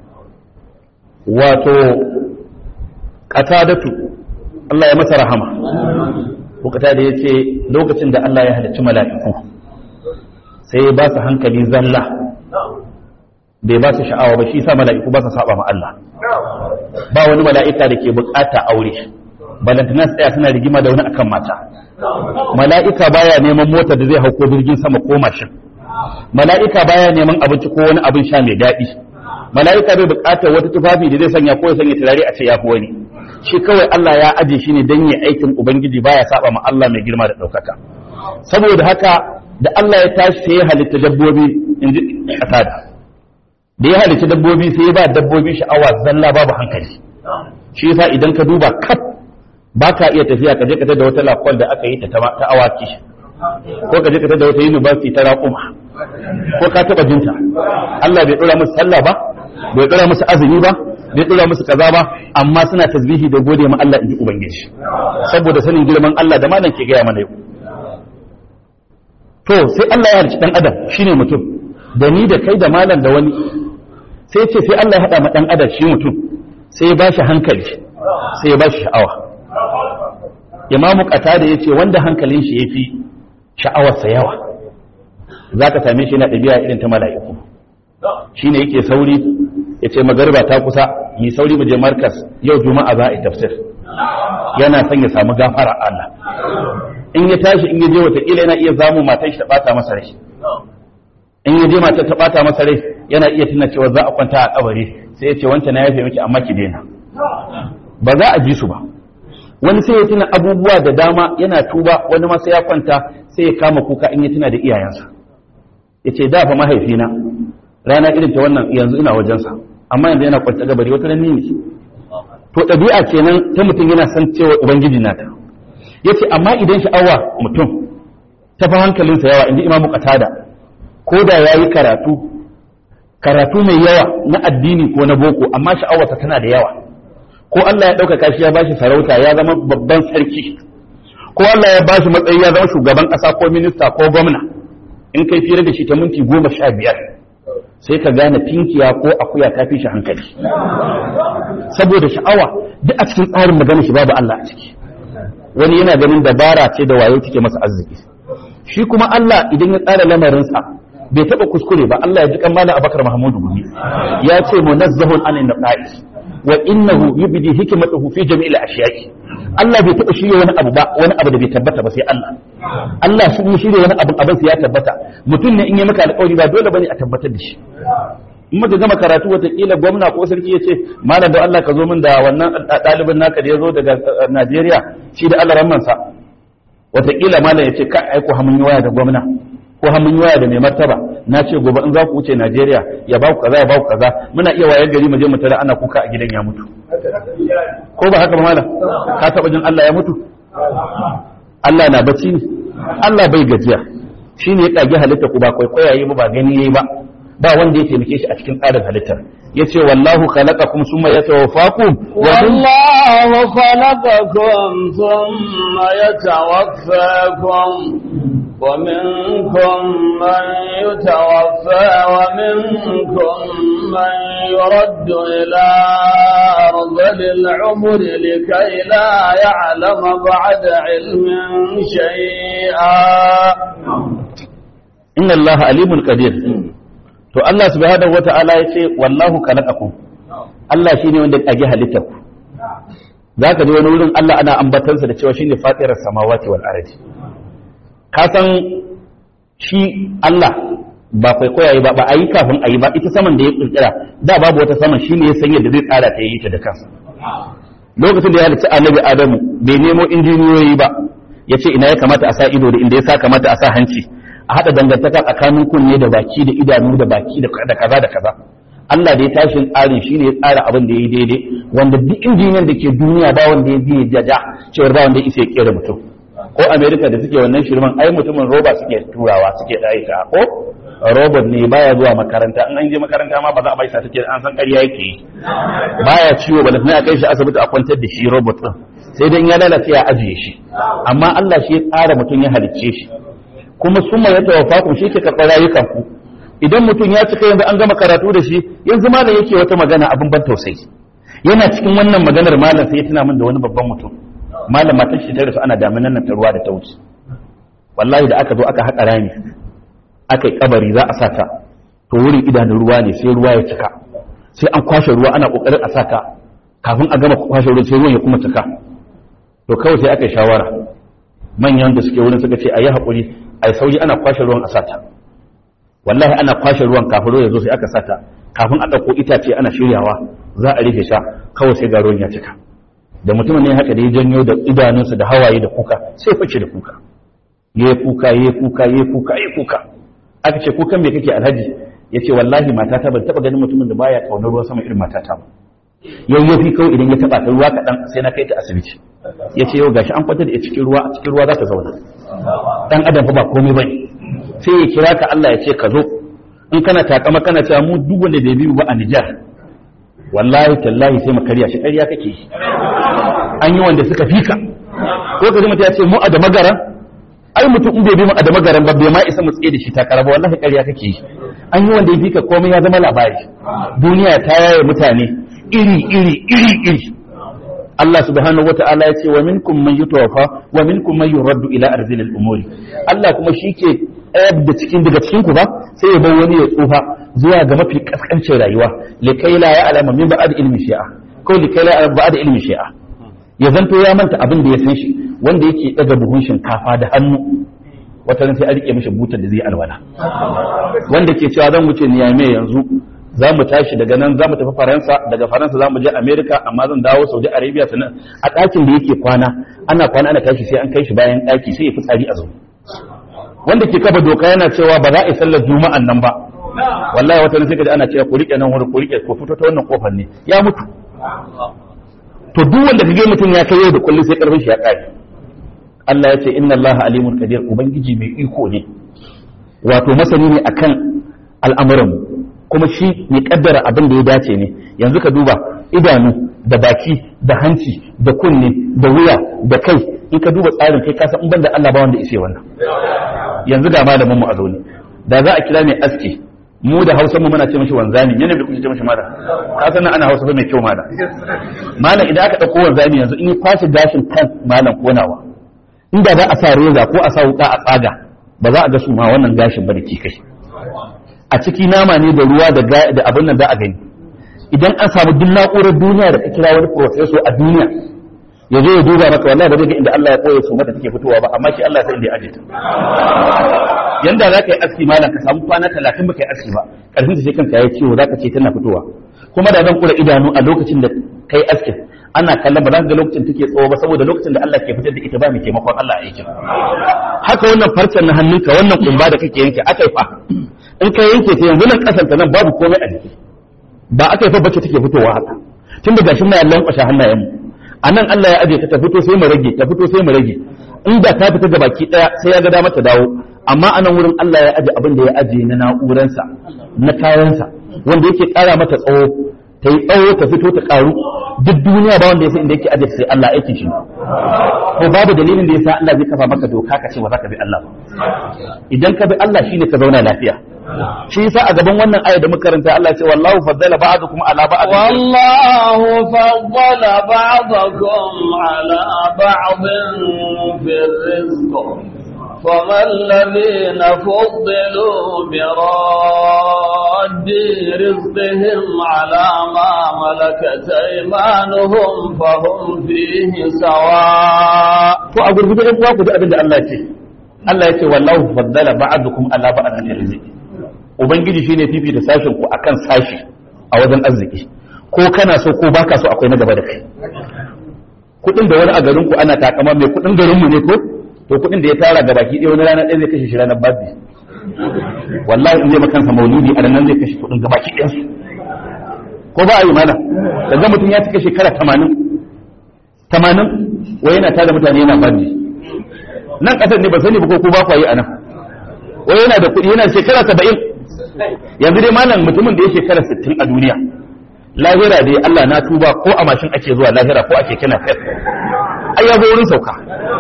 wato qatadatu Allah ya masa rahama ko kata da yace lokacin da Allah ya halicci mala'iku sai ya ba su hankali zalla bai ba su sha'awa ba shi sa mala'iku ba su saba ma Allah ba wani mala'ika da ke bukata aure balantana tsaya suna rigima da wani akan mata mala'ika baya neman mota da zai hauko jirgin sama ko mashin mala'ika baya neman abinci ko wani abin sha mai daɗi mala'ika bai bukatar wata tufafi da zai sanya ko ya sanya turare a ce ya fi wani shi kawai Allah ya aje shi ne don yi aikin ubangiji baya saba ma Allah mai girma da ɗaukaka saboda haka da Allah ya tashi sai ya halitta dabbobi in ji kasada da ya halitta dabbobi sai ya ba dabbobi sha'awa zalla babu hankali shi yasa idan ka duba kaf ba ka iya tafiya ka je ka da wata lakwal da aka yi ta ta awaki ko ka je ka da wata university ta raƙuma ko ka taɓa jinta Allah bai ɗora musu sallah ba bai ɗora musu azumi ba bai ɗora musu kaza ba amma suna tasbihi da gode ma Allah in ji ubangiji saboda sanin girman Allah da malam ke gaya mana yau to sai Allah ya halicci dan adam shine mutum da ni da kai da malam da wani sai ce sai Allah ya hada ma dan adam shi mutum sai ya bashi hankali sai ya bashi sha'awa imamu qatada yace wanda hankalin shi yafi sha'awarsa yawa zaka same shi yana ɗabi'a irin ta mala'iku shine yake sauri yace magarba ta kusa yi sauri mu je markas yau juma'a za a yi tafsir yana son ya samu gafara Allah in ya tashi in ya je watakila yana iya zamu matan shi ta bata masa rai in ya je matar ta bata masa rai yana iya tuna cewa za a kwanta a kabari sai ya ce wancan na yafe miki amma ki daina ba za a ji su ba wani sai ya tuna abubuwa da dama yana tuba wani ma sai ya kwanta sai ya kama kuka in ya tuna da iyayensa ya ce da fa mahaifina rana irin ta wannan yanzu ina wajensa amma yanzu yana kwanta gabari wata nan ne to ɗabi'a kenan ta mutum yana san cewa ubangiji na ta yace amma idan sha'awa mutum ta fi hankalinsa yawa inji imamu qatada ko da yayi karatu karatu mai yawa na addini ko na boko amma sha'awarsa tana da yawa ko Allah ya ɗaukaka shi ya bashi sarauta ya zama babban sarki ko Allah ya bashi matsayi ya zama shugaban ƙasa ko minista ko gwamna in kai fira da shi ta minti goma sha biyar sai ka gane tinkiya ko akuya ta fi shi hankali saboda sha'awa duk a cikin tsarin magana shi babu Allah a ciki wani yana ganin dabara ce da wayo take masa arziki shi kuma Allah idan ya tsara lamarinsa bai taba kuskure ba Allah ya ji kan malam Abakar Mahmudu Gumi ya ce munazzahun anin naqais wa innahu yubdi hikmatahu fi jami'il ashiya'i Allah bai taba shirye wani abu ba wani abu da bai tabbata ba sai Allah Allah shi ne shirye wani abu abin sai ya tabbata mutum ne in yi maka alƙawari ba dole bane a tabbatar da shi in muka gama karatu watakila gwamna ko sarki ya ce malam da Allah ka zo min da wannan ɗalibin naka da ya zo daga Najeriya shi da Allah rammansa watakila malam ya ce ka aiko hamun yi waya da gwamna ko hamun yi waya da mai martaba na ce gobe in za ku wuce Najeriya ya ba ku kaza ya ba ku kaza muna iya wayar gari mu je mu tare ana kuka a gidan ya mutu ko ba haka ba malam ka taba jin Allah ya mutu Allah na bacci ne Allah bai gajiya shine ya kage halitta ku ba kwaikwayaye ba ba gani yayi ba ba wanda ya taimake shi a cikin tsarin halittar yace wallahu khalaqakum summa yatawaffakum wa والله خلقكم ثم يتوفاكم ومنكم من يتوفى ومنكم من يرد إلى أرذل العمر لكي لا يعلم بعد علم شيئا inna allaha alimul qadir to Allah subhanahu wata'ala yace wallahu khalaqakum Allah shine wanda ya kage halittar ku zaka ji wani wurin Allah ana ambatansa da cewa shine fatirar samawati wal ardi ka san shi Allah ba kwaikwayayi ba ba a yi kafin a yi ba ita saman da ya kirkira da babu wata saman shine ya san yadda zai tsara ta yi ta da kansa lokacin da ya halicci annabi adamu bai nemo injiniyoyi ba ya ce ina ya kamata a sa ido da inda ya sa kamata a sa hanci a haɗa dangantaka tsakanin kunne da baki da idanu da baki da kaza da kaza Allah da ya tashin tsarin shine ya tsara abin da ya yi daidai wanda duk injiniyan da ke duniya ba wanda ya zai jaja cewar ba wanda ya isa ya kera mutum ko America da suke wannan shirman ai mutumin roba suke turawa suke ɗaya ta ko robot ne baya zuwa makaranta in an je makaranta ma ba za a bai take an san ƙarya yake yi baya ciwo ba sai a kai shi asibiti a kwantar da shi robot din sai dai in ya lalace ya ajiye shi amma Allah shi ya tsara mutum ya halicce shi kuma summa ya tawaffa ku shi ke karɓar rayukan ku idan mutum ya cika yanzu an gama karatu da shi yanzu malam yake wata magana abin ban tausayi yana cikin wannan maganar malam sai ya tuna min da wani babban mutum malam matan shi ta rasu ana daminan nan ta ruwa da ta wuce wallahi da aka zo aka haƙa rami aka yi kabari za a sata to wurin idanun ruwa ne sai ruwa ya cika sai an kwashe ruwa ana kokarin a sata kafin a gama kwashe ruwa sai ruwan ya kuma cika to kawai sai aka yi shawara manyan da suke wurin suka ce a yi haƙuri a yi sauyi ana kwashe ruwan a sata wallahi ana kwashe ruwan kafin ruwa ya zo sai aka sata kafin a ɗauko itace ana shiryawa za a rufe sha kawai sai ga ruwan ya cika da mutumin ne haka da ya janyo da idanunsa da hawaye da kuka sai fice da kuka ya kuka ya kuka ya kuka ya kuka aka ce kukan me kake alhaji ya ce wallahi matata ban taba ganin mutumin da baya kaunar ruwan sama irin matata ba yau yau fi kawai idan ya taba ta ruwa kaɗan sai na kai ta asibiti ya ce yau gashi an kwanta da cikin ruwa a cikin ruwa za ta zauna dan adam fa ba komai bane sai ya kira ka Allah ya ce ka zo in kana takama kana cewa mu duk wanda bai biyu ba a Nijar wallahi tallahi sai makarya shi ƙarya kake yi an yi wanda suka fika ko ka ji mutum ya ce mu a da magaran ai mutum in bai bi mu a da magaran ba bai ma isa mu tsaye da shi takara ba wallahi ƙarya kake yi an yi wanda ya fika komai ya zama labari duniya ta yaye mutane iri iri iri iri Allah subhanahu wata'ala ya ce wa minkum man yutawaffa wa minkum man yuraddu ila arzilil umuri Allah kuma shi ke tsayar da cikin daga cikin ku ba sai ya bar wani ya tsufa zuwa ga mafi kaskancin rayuwa likai la ya'lamu min ba'd ilmi shi'a ko likai la ya'lamu ba'd ilmi shi'a ya zanto ya manta abin da ya san shi wanda yake daga buhun shinkafa da hannu wata ran sai a rike mishi butar da zai alwala wanda ke cewa zan wuce niyame yanzu za mu tashi daga nan za mu tafi faransa daga faransa za mu je america amma zan dawo saudi arabia sannan a ɗakin da yake kwana ana kwana ana tashi sai an kai shi bayan ɗaki sai ya fi tsari a zo wanda ke kafa doka yana cewa ba za a yi sallar juma'an nan ba wallahi wata sai kaji ana cewa ku rike nan wuri ku rike ku fito ta wannan kofar ne ya mutu to duk wanda kage mutum ya kai yau da kullum sai karfin shi ya kare Allah ya ce inna Allah alimul qadir ubangiji mai iko ne wato masani ne akan al'amuran kuma shi mai kaddara abin da ya dace ne yanzu ka duba idanu da baki da hanci da kunne da wuya da kai in ka duba tsarin kai kasa in banda Allah ba wanda ishe wannan yanzu ga malamin mu a zaune da za a kira mai aski mu da hausa mu muna ce mashi wanzami yana da kuke ce mashi mala ka san ana hausa ba mai kyau mala malam idan aka dauko wanzami yanzu in ya kwashe gashin kan malam konawa inda za a sa reza ko a sa wuka a tsaga ba za a ga su ma wannan gashin ba da ke kai a ciki nama ne da ruwa da ga- da abin nan za a gani idan an samu duk na'urar duniya da ka kira wani professor a duniya ya zo ya duba maka wallahi ba zai ga inda Allah ya koya su mata take fitowa ba amma shi Allah sai inda ya aje ta yanda za ka yi aski malam ka samu kwana talatin ba ka yi aski ba karfin ta sai kanka ya ciwo za ka ce tana fitowa kuma da zan kura idanu a lokacin da kai askin ana kallon ba za ka ga lokacin take tsawo ba saboda lokacin da Allah ke fitar da ita ba mai taimakon Allah a aikin haka wannan farcen na hannunka wannan kumba da kake yanke aka yi fa in ka yanke ta yanzu nan kasanta nan babu komai a jiki ba aka yi fa bace take fitowa haka tun da gashin na lankwashe hannayen mu a nan Allah ya aje ta ta fito sai mu rage ta fito sai mu rage inda ta fita ga baki daya sai ya ga dama ta dawo amma a nan wurin Allah ya aje abin da ya aje na na'uransa na kayansa wanda yake kara mata tsawo ta yi tsawo ta fito ta karu duk duniya ba wanda ya san inda yake aje sai Allah aikin shi ko babu dalilin da yasa Allah zai kafa maka doka ka ce ba za ka bi Allah ba idan ka bi Allah shine ka zauna lafiya shi yasa a gaban wannan aya da muka karanta Allah ya ce wallahu faddala ba'dukum ala ba'd والله فضل بعضكم على بعض في الرزق فما الذين فضلوا براد رزقهم على ما ملكت أيمانهم فهم فيه سواء to a gurgurde ɗan uwa ku ji abin da Allah ya ce Allah ya ce wallahu faddala ba'dukum ala ba'd fi rizqi ubangiji shine fifita sashin ku akan sashi a wajen arziki ko kana so ko baka so akwai na gaba da kai kudin da wani a garin ku ana takama mai kudin garin mu ne ko to kudin da ya tara ga baki ɗaya wani rana ɗaya zai kashe shi ranar babbi wallahi in zai makansa mauludi a nan zai kashe kudin ga baki ɗayan su ko ba a yi mana daga mutum ya cika shekara tamanin tamanin wai yana tada mutane yana babbi nan ƙasar ne ba sani ba ko ku ba ku yi a nan wai yana da kuɗi yana shekara saba'in yanzu dai malam mutumin da ya shekara sittin a duniya lahira dai Allah na tuba ko a mashin ake zuwa lahira ko a keke na fes ai ya zo wurin sauka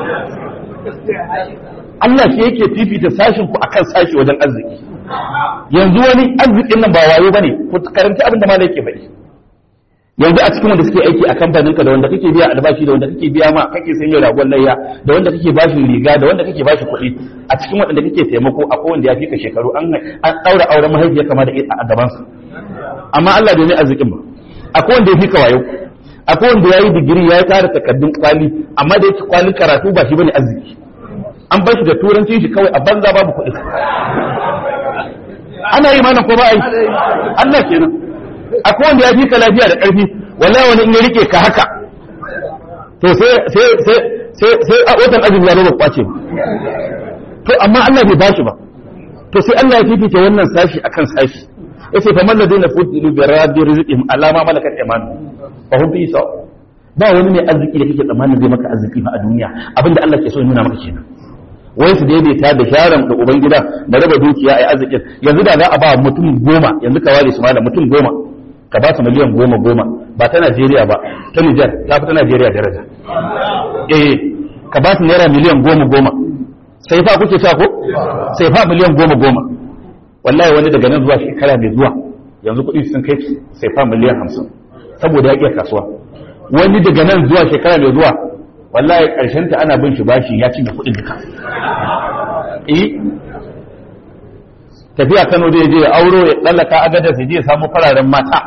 Allah shi yake fifita sashin ku akan sashi wajen arziki yanzu wani arzikin nan ba wayo bane ku karanta abin da malai yake faɗi yanzu a cikin wanda suke aiki a kamfanin ka da wanda kake biya albashi da wanda kake biya ma kake sanya ragon layya da wanda kake bashi riga da wanda kake bashi kuɗi a cikin wanda kake taimako akwai wanda ya fi ka shekaru an an daura auren mahaifiya kama da a gaban sa amma Allah bai mai arzikin ba akwai wanda ya fi ka wayo akwai wanda ya yi digiri ya tara takardun kwali amma da yake kwalin karatu ba shi bane arziki an bar shi da turanci shi kawai a banza babu kuɗi ana yi mana ko ba yi Allah kenan akwai wanda ya fi ka lafiya da ƙarfi wallahi wani in ya rike ka haka to sai sai sai sai sai a watan azumi ya ba kwace ba to amma Allah bai bashi ba to sai Allah ya fifita wannan sashi akan sashi yace fa man ladina fudilu bi rabbi rizqihim ala ma malakat aymanu fa hum fi saw ba wani mai arziki da kake tsammanin zai maka arziki ba a duniya abinda Allah ke so ya nuna maka kenan wai su daidaita da sharan da ubangida da raba dukiya a arzikin yanzu da za a ba mutum goma yanzu ka ware su malam mutum goma ka ba su miliyan goma goma ba ta Najeriya ba ta Nijar ta fi ta Najeriya daraja eh ka ba su naira miliyan goma goma sai fa kuke sa ko sai fa miliyan goma goma wallahi wani daga nan zuwa shekara mai zuwa yanzu kuɗi sun kai sai fa miliyan hamsin saboda ya iya kasuwa wani daga nan zuwa shekara mai zuwa wallahi ƙarshen ta ana bin shi bashi ya cinye kuɗin duka eh tafiya Kano zai je ya auro ya tsallaka agadar sai je ya samu fararen mata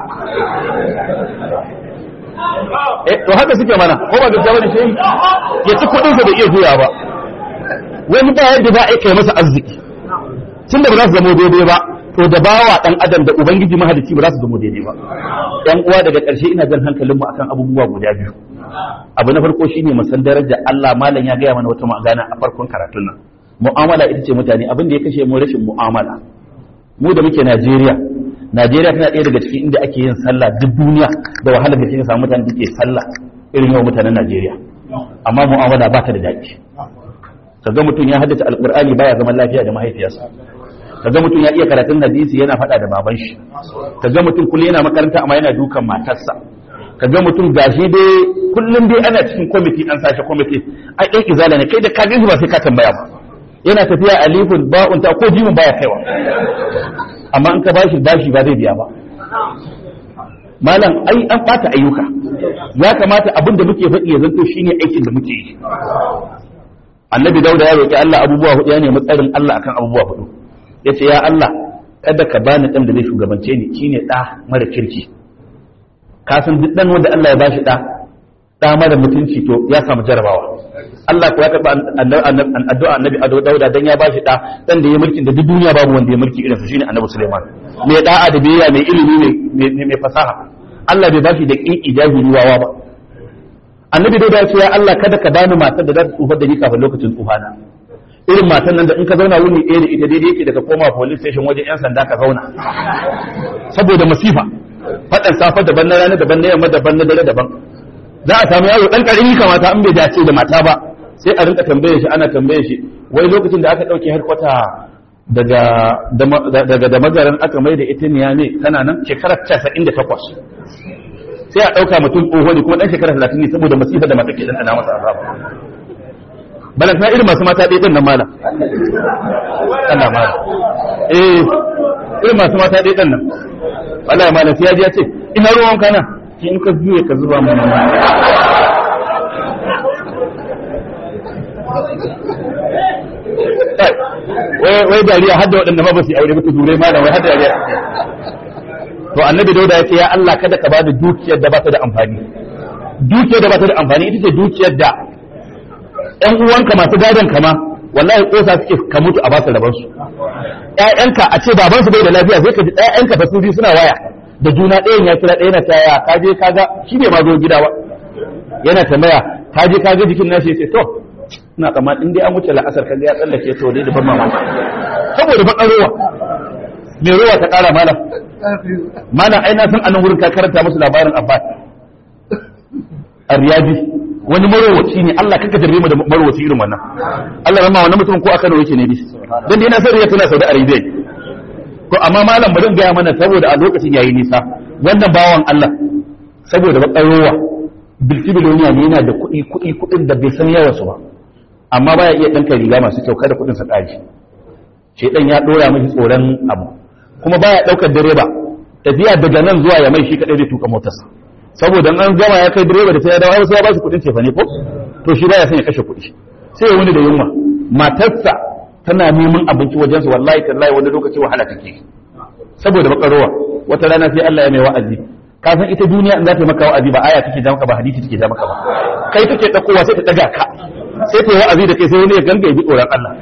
eh to haka suke mana ko ba gaskiya bane shi ya ci kuɗin sa da iya juya ba wani ba yadda za a kai masa arziki tunda ba za su zama daidai ba to da bawa dan adam da ubangiji mahalicci ba za su zama daidai ba yan uwa daga ƙarshe ina jan hankalinmu akan abubuwa guda biyu abu na farko shine mu san darajar Allah malam ya gaya mana wata magana a farkon karatun nan mu'amala ita ce mutane abin da ya kashe mu rashin mu'amala mu da muke Najeriya Najeriya tana ɗaya daga cikin inda ake yin sallah duk duniya da wahalar da kika samu mutane da ke sallah irin yawan mutanen Najeriya amma mu'amala ba ta da daɗi kaga mutum ya haddace alqur'ani baya zaman lafiya da mahaifiyarsa kaga mutum ya iya karatun hadisi yana faɗa da baban shi kaga mutum kullum yana makaranta amma yana dukan matarsa kaga mutum gashi dai kullum dai ana cikin kwamiti an sashi kwamiti ai ɗan izala ne kai da ka ba sai ka tambaya ba yana tafiya alifun ba'un ta ko jimin baya kaiwa amma in ka bashi bashi ba zai biya ba malam ai an bata ayyuka ya kamata abin da muke faɗi ya zanto shine aikin da muke yi annabi dauda ya roki Allah abubuwa hudu ya nemi tsarin Allah akan abubuwa hudu yace ya Allah kada ka bani dan da zai shugabance ni shine da mara kirki ka san duk dan wanda Allah ya bashi da da mara mutunci to ya samu jarabawa Allah ko ya karba addu'a annabi Ado Dauda dan ya bashi da dan da ya mulkin da duk duniya babu wanda ya mulki irin sa shine annabi Sulaiman mai da'a da biyayya mai ilimi mai mai fasaha Allah bai bashi da kiki jahili wawa ba annabi Dauda ya ce ya Allah kada ka bani matar da za ta tsufar da ni kafin lokacin tsufana irin matan nan da in ka zauna wuni ɗaya da ita daidai yake da ka koma police station wajen yan sanda ka zauna saboda masifa faɗan safa daban na rana daban na yamma daban na dare daban za a samu yaro dan karimi kamata an bai dace da mata ba sai a rinka tambaye shi ana tambaye shi wai lokacin da aka dauke harkwata daga daga da magaran aka mai da ita niya ne kana nan shekarar 98 sai a dauka mutum tsoho ne kuma dan shekara 30 ne saboda masifa da mata ke dan ana masa azaba bala ta irin masu mata ɗaya nan mala Allah mala eh irin masu mata ɗaya nan wallahi mala sai ya ji ya ce ina ruwan kana in ka juye ka zuba mu wai dariya hadda waɗanda ma ba su aure ba su dure malam wai hadda dariya to annabi dauda ya ce ya Allah kada ka bada dukiyar da ba ta da amfani dukiyar da ba ta da amfani ita ce dukiyar da ƴan uwanka masu gadon kama wallahi kosa suke ka mutu a ba su rabar su ƴaƴanka a ce baban su bai da lafiya sai ka ji ƴaƴanka fa su biyu suna waya da juna ɗayan ya kira ɗaya na ta ya ka je kaga shi ne ma zo gida ba yana tambaya ka je kaga jikin nashi sai to ina kama in dai an wuce la'asar kaga ya tsallake to dai da ban mamaki saboda ban ruwa me ruwa ta ƙara malam malam ai na san anan wurin ka karanta musu labarin abbas ar-riyadi wani marowaci ne Allah kaka jarbe mu da marowaci irin wannan Allah rama wannan mutum ko aka nawa yake ne bi dan dai na san riya tana Saudi Arabia to amma malam bari gaya mana saboda a lokacin yayi nisa wannan bawan Allah saboda bakarowa biltibiloniya ne yana da kuɗi kuɗi kuɗin da bai san yawan su ba amma baya iya ɗanka riga masu kyau kada kuɗin sa ƙari shedan ya ɗora mashi tsoron abu kuma baya ɗaukar direba tafiya daga nan zuwa ya mai shi kaɗai zai tuka motarsa saboda an gama ya kai direba da sai ya dawo sai ya ba shi kuɗin cefa ne ko to shi baya son ya kashe kuɗi sai ya wani da yunwa matarsa tana neman abinci wajensu wallahi tallahi wani lokaci wahala take saboda bakarowa wata rana sai Allah ya mai wa'azi ka san ita duniya in za ta maka wa'azi ba aya take ja maka ba hadisi take ja maka ba kai take dakowa sai ta daga ka sai ta yi wa'azi da kai sai wani ya ganga ya bi tsoron Allah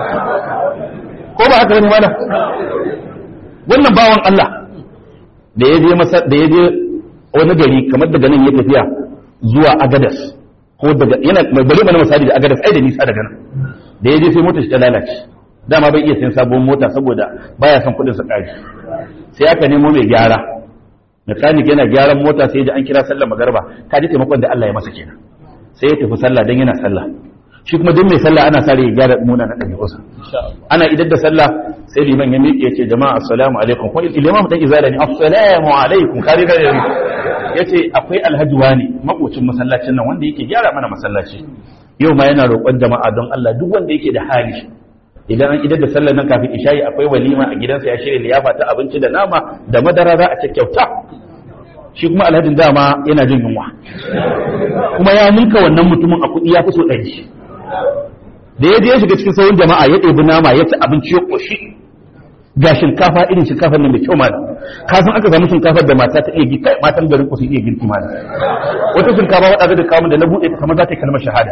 ko ba haka bane mana wannan bawan Allah da ya je masa da ya je wani gari kamar daga nan ya tafiya zuwa Agadas ko daga yana bari mana misali da Agadas ai da nisa daga nan da ya je sai motar shi ta lalace dama bai iya sayan sabon mota saboda baya son kudin sa kari sai aka nemo mai gyara mekanik yana gyaran mota sai da an kira sallar magarba ka ji taimakon da Allah ya masa kenan sai ya tafi sallah dan yana sallah shi kuma duk mai sallah ana sare ya gyara muna na ɗabi'unsa ana idar da sallah sai liman ya miƙe ya ce jama'a assalamu alaikum ko liman dan izala ne assalamu alaikum kare kare ya ce akwai alhaji wani makocin masallacin nan wanda yake gyara mana masallaci yau ma yana roƙon jama'a don Allah duk wanda yake da hali idan an idar da sallar nan kafin isha'i akwai walima a gidansa ya shirya liyafa ta abinci da nama da madara za a ce kyauta shi kuma alhajin dama yana jin yunwa kuma ya ninka wannan mutumin a kuɗi ya fi so ɗari da ya je ya shiga cikin sauran jama'a ya ɗebi nama ya ci abinci ya ƙoshi ga shinkafa irin shinkafar nan mai kyau ma ka san aka samu shinkafar da mata ta iya girki matan garin ku su iya girki ma wata shinkafa wadda da kawo da na buɗe ta kamar za ta yi kalmar shahada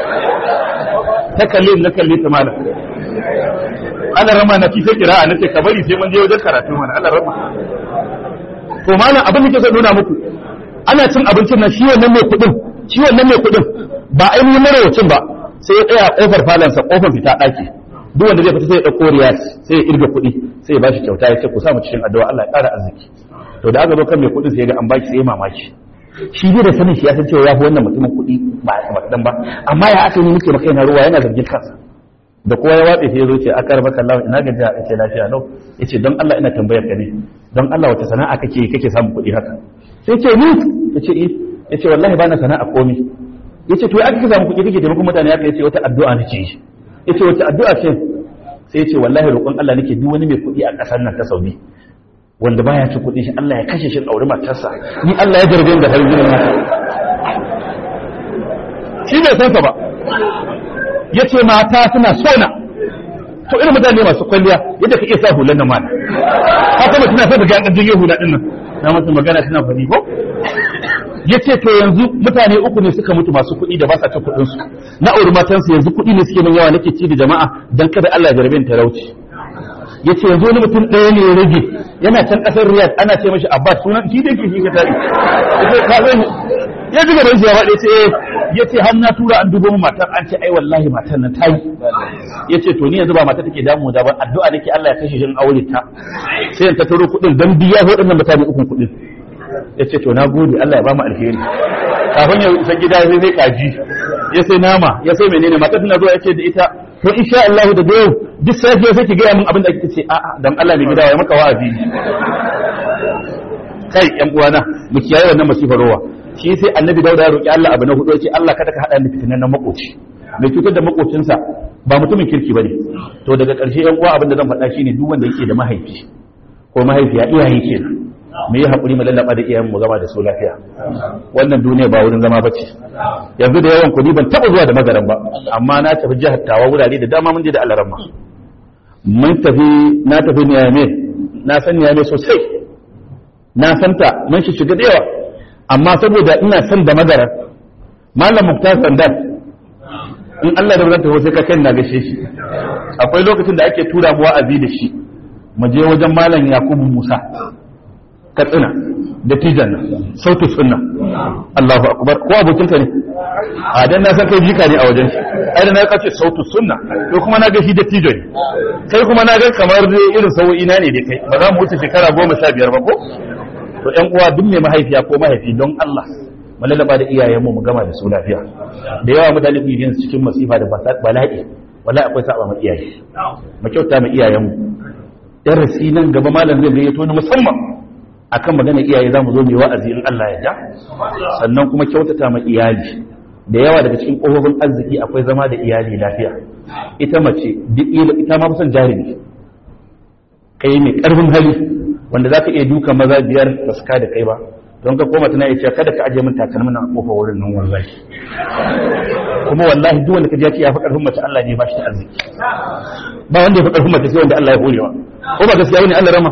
ta kalle na kalle ta malam Allah rama na fi sai kira'a nace ka bari sai mun je wajen karatu mana Allah rama to malam abin da ke so nuna muku ana cin abincin nan shi wannan mai kuɗin shi wannan mai kuɗin ba ainihin marawacin ba sai ya tsaya a kofar falansa kofar fita ɗaki duk wanda zai fita sai ya ɗauko riyas sai ya irga kuɗi sai ya bashi kyauta ya ce ku samu cikin addu'a Allah ya ƙara arziki to da aka zo kan mai kuɗin sai ya ga an baki sai ya mamaki shi bai da sanin shi ya san cewa ya fi wannan mutumin kuɗi ba a kaɗan ba amma ya aka yi muke maka yana ruwa yana zargin kansa da kowa ya watsa sai ya zo ce akar baka Allah ina gajiya ya ce lafiya lau ya ce don Allah ina tambayar ka ne don Allah wata sana'a kake kake samun kuɗi haka sai ce ni ya ce eh ya ce wallahi ba na sana'a komai ya ce to ya aka samu kuɗi kake taimakon mutane haka ya ce wata addu'a nake yi ya ce wata addu'a ce sai ya ce wallahi roƙon Allah nake duk wani mai kuɗi a ƙasar nan ta Saudi wanda baya ci kuɗi shi Allah ya kashe shi aure matarsa ni Allah ya jarbe da har gidan shi bai san sa ba yace mata suna sona to irin mutane masu kwalliya yadda ka iya sa hulan nan mana ka kuma tana sai daga an jirgin hula din nan na masa magana tana fadi ko yace to yanzu mutane uku ne suka mutu masu kuɗi da ba sa cin kuɗin su na auri matansu yanzu kuɗi ne suke min yawa nake ci da jama'a dan kada Allah ya jarabe ni talauci yace yanzu wani mutum ɗaya ne ya rage yana can ƙasar Riyadh ana ce mashi Abbas sunan shi da yake shi ka tare yace ka zai ya ji gaban shi ya faɗi ce ya ce har na tura an dubo mu matar an ce ai wallahi matar nan ta yi ya ce to ni yanzu ba matar take damu da ba addu'a nake Allah ya kashe shi in aure ta sai in ta taro kuɗin dan biya waɗannan mutane ukun kuɗin ya ce to na gode Allah ya ba mu alheri kafin ya isa gida sai sai kaji ya sai nama ya sai menene matar tana zuwa ya ce da ita to insha Allah da yau duk safiya sai ki gaya min abin da kike ce a'a dan Allah ne gida ya maka wa'azi kai yan uwana mu kiyaye wannan masifar rowa shi sai annabi dauda ya roki Allah abu na hudu yace Allah kada ka hada ni fitinan na makoci mai cutar da makocinsa ba mutumin kirki bane to daga ƙarshe yan uwa abin da zan faɗa shine duk wanda yake da mahaifi ko mahaifiya iyaye kenan me yi haƙuri mu lallaba da iyayen mu gama da su lafiya wannan duniya ba wurin zama bace yanzu da yawan kuɗi ban taɓa zuwa da magaran ba amma na tafi jihar tawa wurare da dama mun je da alaramma mun tafi na tafi niyame na san niyame sosai na santa mun shi shiga da yawa amma saboda ina son da magarar malam muktar sandan in Allah da zanta sai ka kai na gashe shi akwai lokacin da ake tura mu wa'azi da shi mu je wajen malam yakubu musa katsina da tijan nan sautu sunna Allahu akbar ko abokin ka ne a dan na san kai jika ne a wajen shi ai da na kace sautu sunna to kuma na ga shi da tijan kai kuma na ga kamar irin sau'i na ne da kai ba za mu wuce shekara goma sha biyar ba ko to ƴan uwa duk mai mahaifiya ko mahaifi don Allah mu lalaba da iyayenmu mu gama da su lafiya da yawa mutane ku yi cikin masifa da bala'i wallahi akwai saba ma iyaye mu kyauta ma iyayenmu darasi nan gaba malam zai gayyato ni musamman akan magana iyaye zamu zo mu yi wa'azi in Allah ya ja sannan kuma kyautata ma iyali da yawa daga cikin ƙofofin arziki akwai zama da iyali lafiya ita mace duk ita ma kusan jarumi kai mai ƙarfin hali wanda za ka iya duka maza biyar ba su da kai ba don ka koma tana iya kada ka aje min takalmin nan a kofar wurin nan wallahi kuma wallahi duk wanda ka ji ya ce ya fi karfin mace Allah ne ba shi da arziki ba wanda ya fi karfin mace sai wanda Allah ya horewa ko ba gaskiya bane Allah rama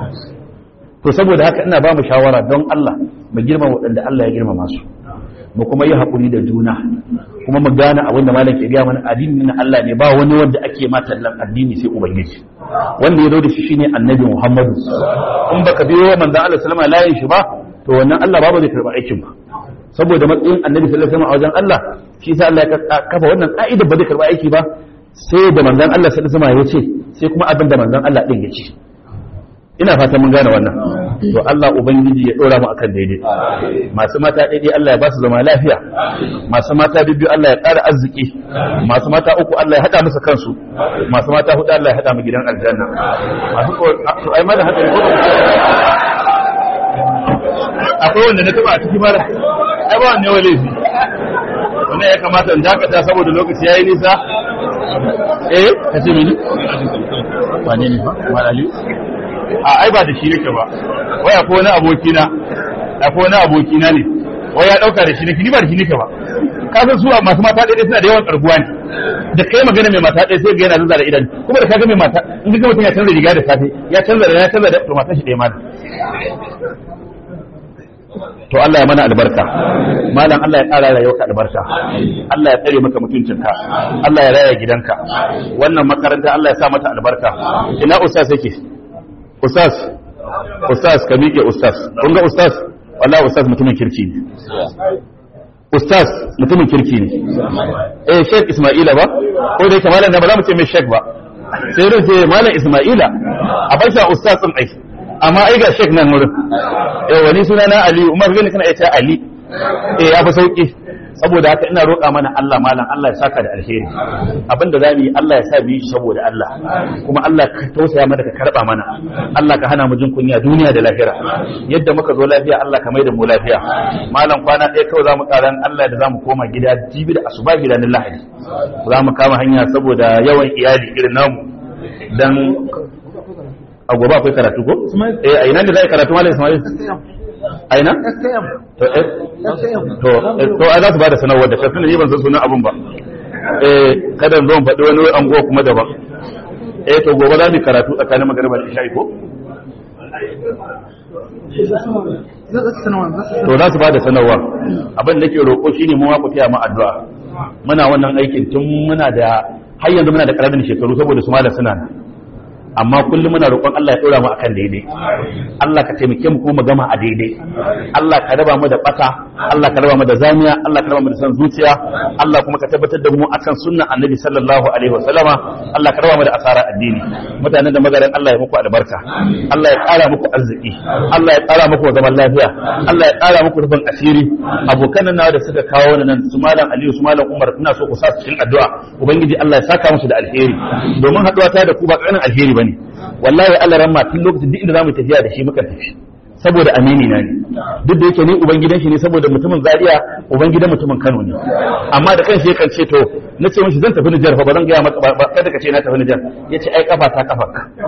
to saboda haka ina ba mu shawara don Allah mu girma waɗanda Allah ya girmama su mu kuma yi haƙuri da juna kuma mu gane abin da malam ke gaya mana addini na Allah ne ba wani wanda ake ma tallan addini sai ubangiji wanda ya zo da shi shine annabi Muhammadu in baka biyo manzon Allah sallama layin shi ba to wannan Allah ba zai karba aikin ba saboda matsayin annabi sallallahu alaihi wasallam a wajen Allah shi sa Allah ya kafa wannan ka'ida ba zai karba aiki ba sai da manzon Allah sallallahu alaihi wasallam ya ce sai kuma abin da manzon Allah din ya ce ina fata mun gane wannan to Allah ubangiji ya dora mu akan daidai masu mata daidai Allah ya ba su zama lafiya masu mata biyu Allah ya ƙara arziki masu mata uku Allah ya hada musu kansu masu mata hudu Allah ya hada mu gidan aljanna masu ko to ai ma da haka ne ko akwai wanda na taba a ciki mara ai ba wanne wale shi wannan ya kamata in dakata saboda lokaci yayi nisa eh kace mini wane ne ba malali a ai ba da shi nake ba wai akwai wani aboki na akwai wani aboki na ne wai ya dauka da shi nake ni ba da shi nake ba ka san su masu mata ɗaya suna da yawan karbuwa ne da kai magana mai mata ɗaya sai ga yana zanzara idan kuma da kaga mai mata in ga mutum ya canza riga da safe ya canza da ya canza da to matan shi ɗaya ma to Allah ya mana albarka malam Allah ya ƙara rayuwarka albarka Allah ya tsare maka mutuncinka Allah ya raya gidanka wannan makaranta Allah ya sa mata albarka ina ustaz yake ustaz ustaz ka miƙe ustaz kun ga ustaz wallahi ustaz mutumin kirki ne ustaz mutumin kirki ne eh sheikh isma'ila ba ko dai kamalan da ba za mu ce mai sheikh ba sai dai ce malam isma'ila a bar shi ustaz din ai amma ai ga sheikh nan wurin eh wani suna na ali umar gani kana ita ali eh ya fi sauki saboda haka ina roƙa mana Allah malam Allah ya saka da alheri abinda za mu yi Allah ya sa mu yi saboda Allah kuma Allah ka tausaya mana ka karba mana Allah ka hana mu jin kunya duniya da lahira yadda muka zo lafiya Allah ka maida mu lafiya malam kwana ɗaya kawai zamu ƙaran Allah da zamu koma gida jibi da asuba gida na lahadi za mu kama hanya saboda yawan iyali irin namu dan a gobe akwai karatu ko eh a ina ne za a karatu malam Ismail aina? to to to a za su ba da sanarwar da kafin ni ban san sunan abun ba eh kada zo faɗi wani anguwa kuma daban eh to gobe za mu yi karatu tsakanin magariba da isha'i ko to za su ba da sanarwa abin da ke roƙo shine mu ma ku taya mu addu'a muna wannan aikin tun muna da har yanzu muna da ƙaramin shekaru saboda su malam suna nan amma kullum muna roƙon Allah ya ɗora mu akan daidai Allah ka taimake mu kuma mu gama a daidai Allah ka raba mu da bata Allah ka raba mu da zamiya Allah ka raba mu da san zuciya Allah kuma ka tabbatar da mu akan sunnan Annabi sallallahu alaihi wasallama Allah ka raba mu da asara addini mutanen da magaran Allah ya muku albarka Allah ya ƙara muku arziki Allah ya ƙara muku zaman lafiya Allah ya ƙara muku rufin asiri abokan nan da suka kawo ni nan su malam Aliyu su malam Umar ina so ku sa su cikin addu'a ubangiji Allah ya saka musu da alheri domin haɗuwa ta da ku ba ƙaramin alheri bane wallahi Allah ran tun lokacin duk inda zamu tafiya da shi muka tafi saboda amini na ne duk da yake ni ubangidan shi ne saboda mutumin Zaria ubangidan mutumin Kano ne amma da kanshi yakan ce to na ce mishi zan tafi Nijar fa ba zan ga maka ba kada ka ce na tafi Nijar yace ai kafa ta kafa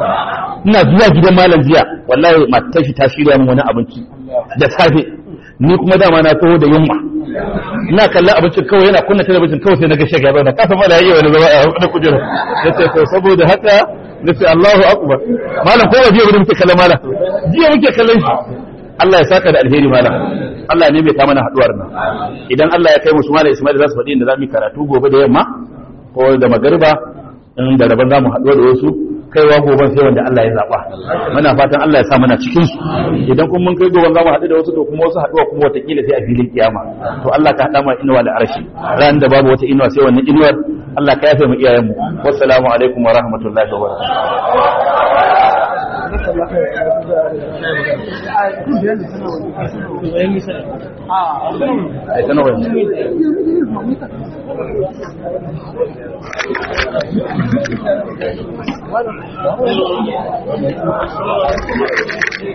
ina zuwa gidan malam jiya wallahi matar shi ta shirya min wani abinci da safe ni kuma dama na taho da yunwa ina kallon abincin kawai yana kunna talabijin kawai sai na ga shagaba da kafa mala yayi wani zama a wani kujera yace to saboda haka nace Allahu akbar malam ko waje wurin muke kallon malam jiya muke kallon shi Allah ya saka da alheri malam Allah ne mai ta mana haduwar nan idan Allah ya kai mu su malam Ismail za su faɗi inda za mu yi karatu gobe da yamma ko da magariba in da rabon za mu haɗuwa da wasu kaiwa goben sai wanda Allah ya zaɓa muna fatan Allah ya sa mana cikin su idan kuma mun kai goben za mu haɗu da wasu to kuma wasu haɗuwa kuma watakila sai a filin kiyama to Allah ka haɗa mana inuwa da arshi ran da babu wata inuwa sai wannan inuwar Allah ka yafe mu iyayenmu wassalamu alaikum wa rahmatullahi wa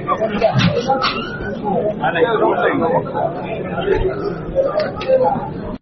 barakatuh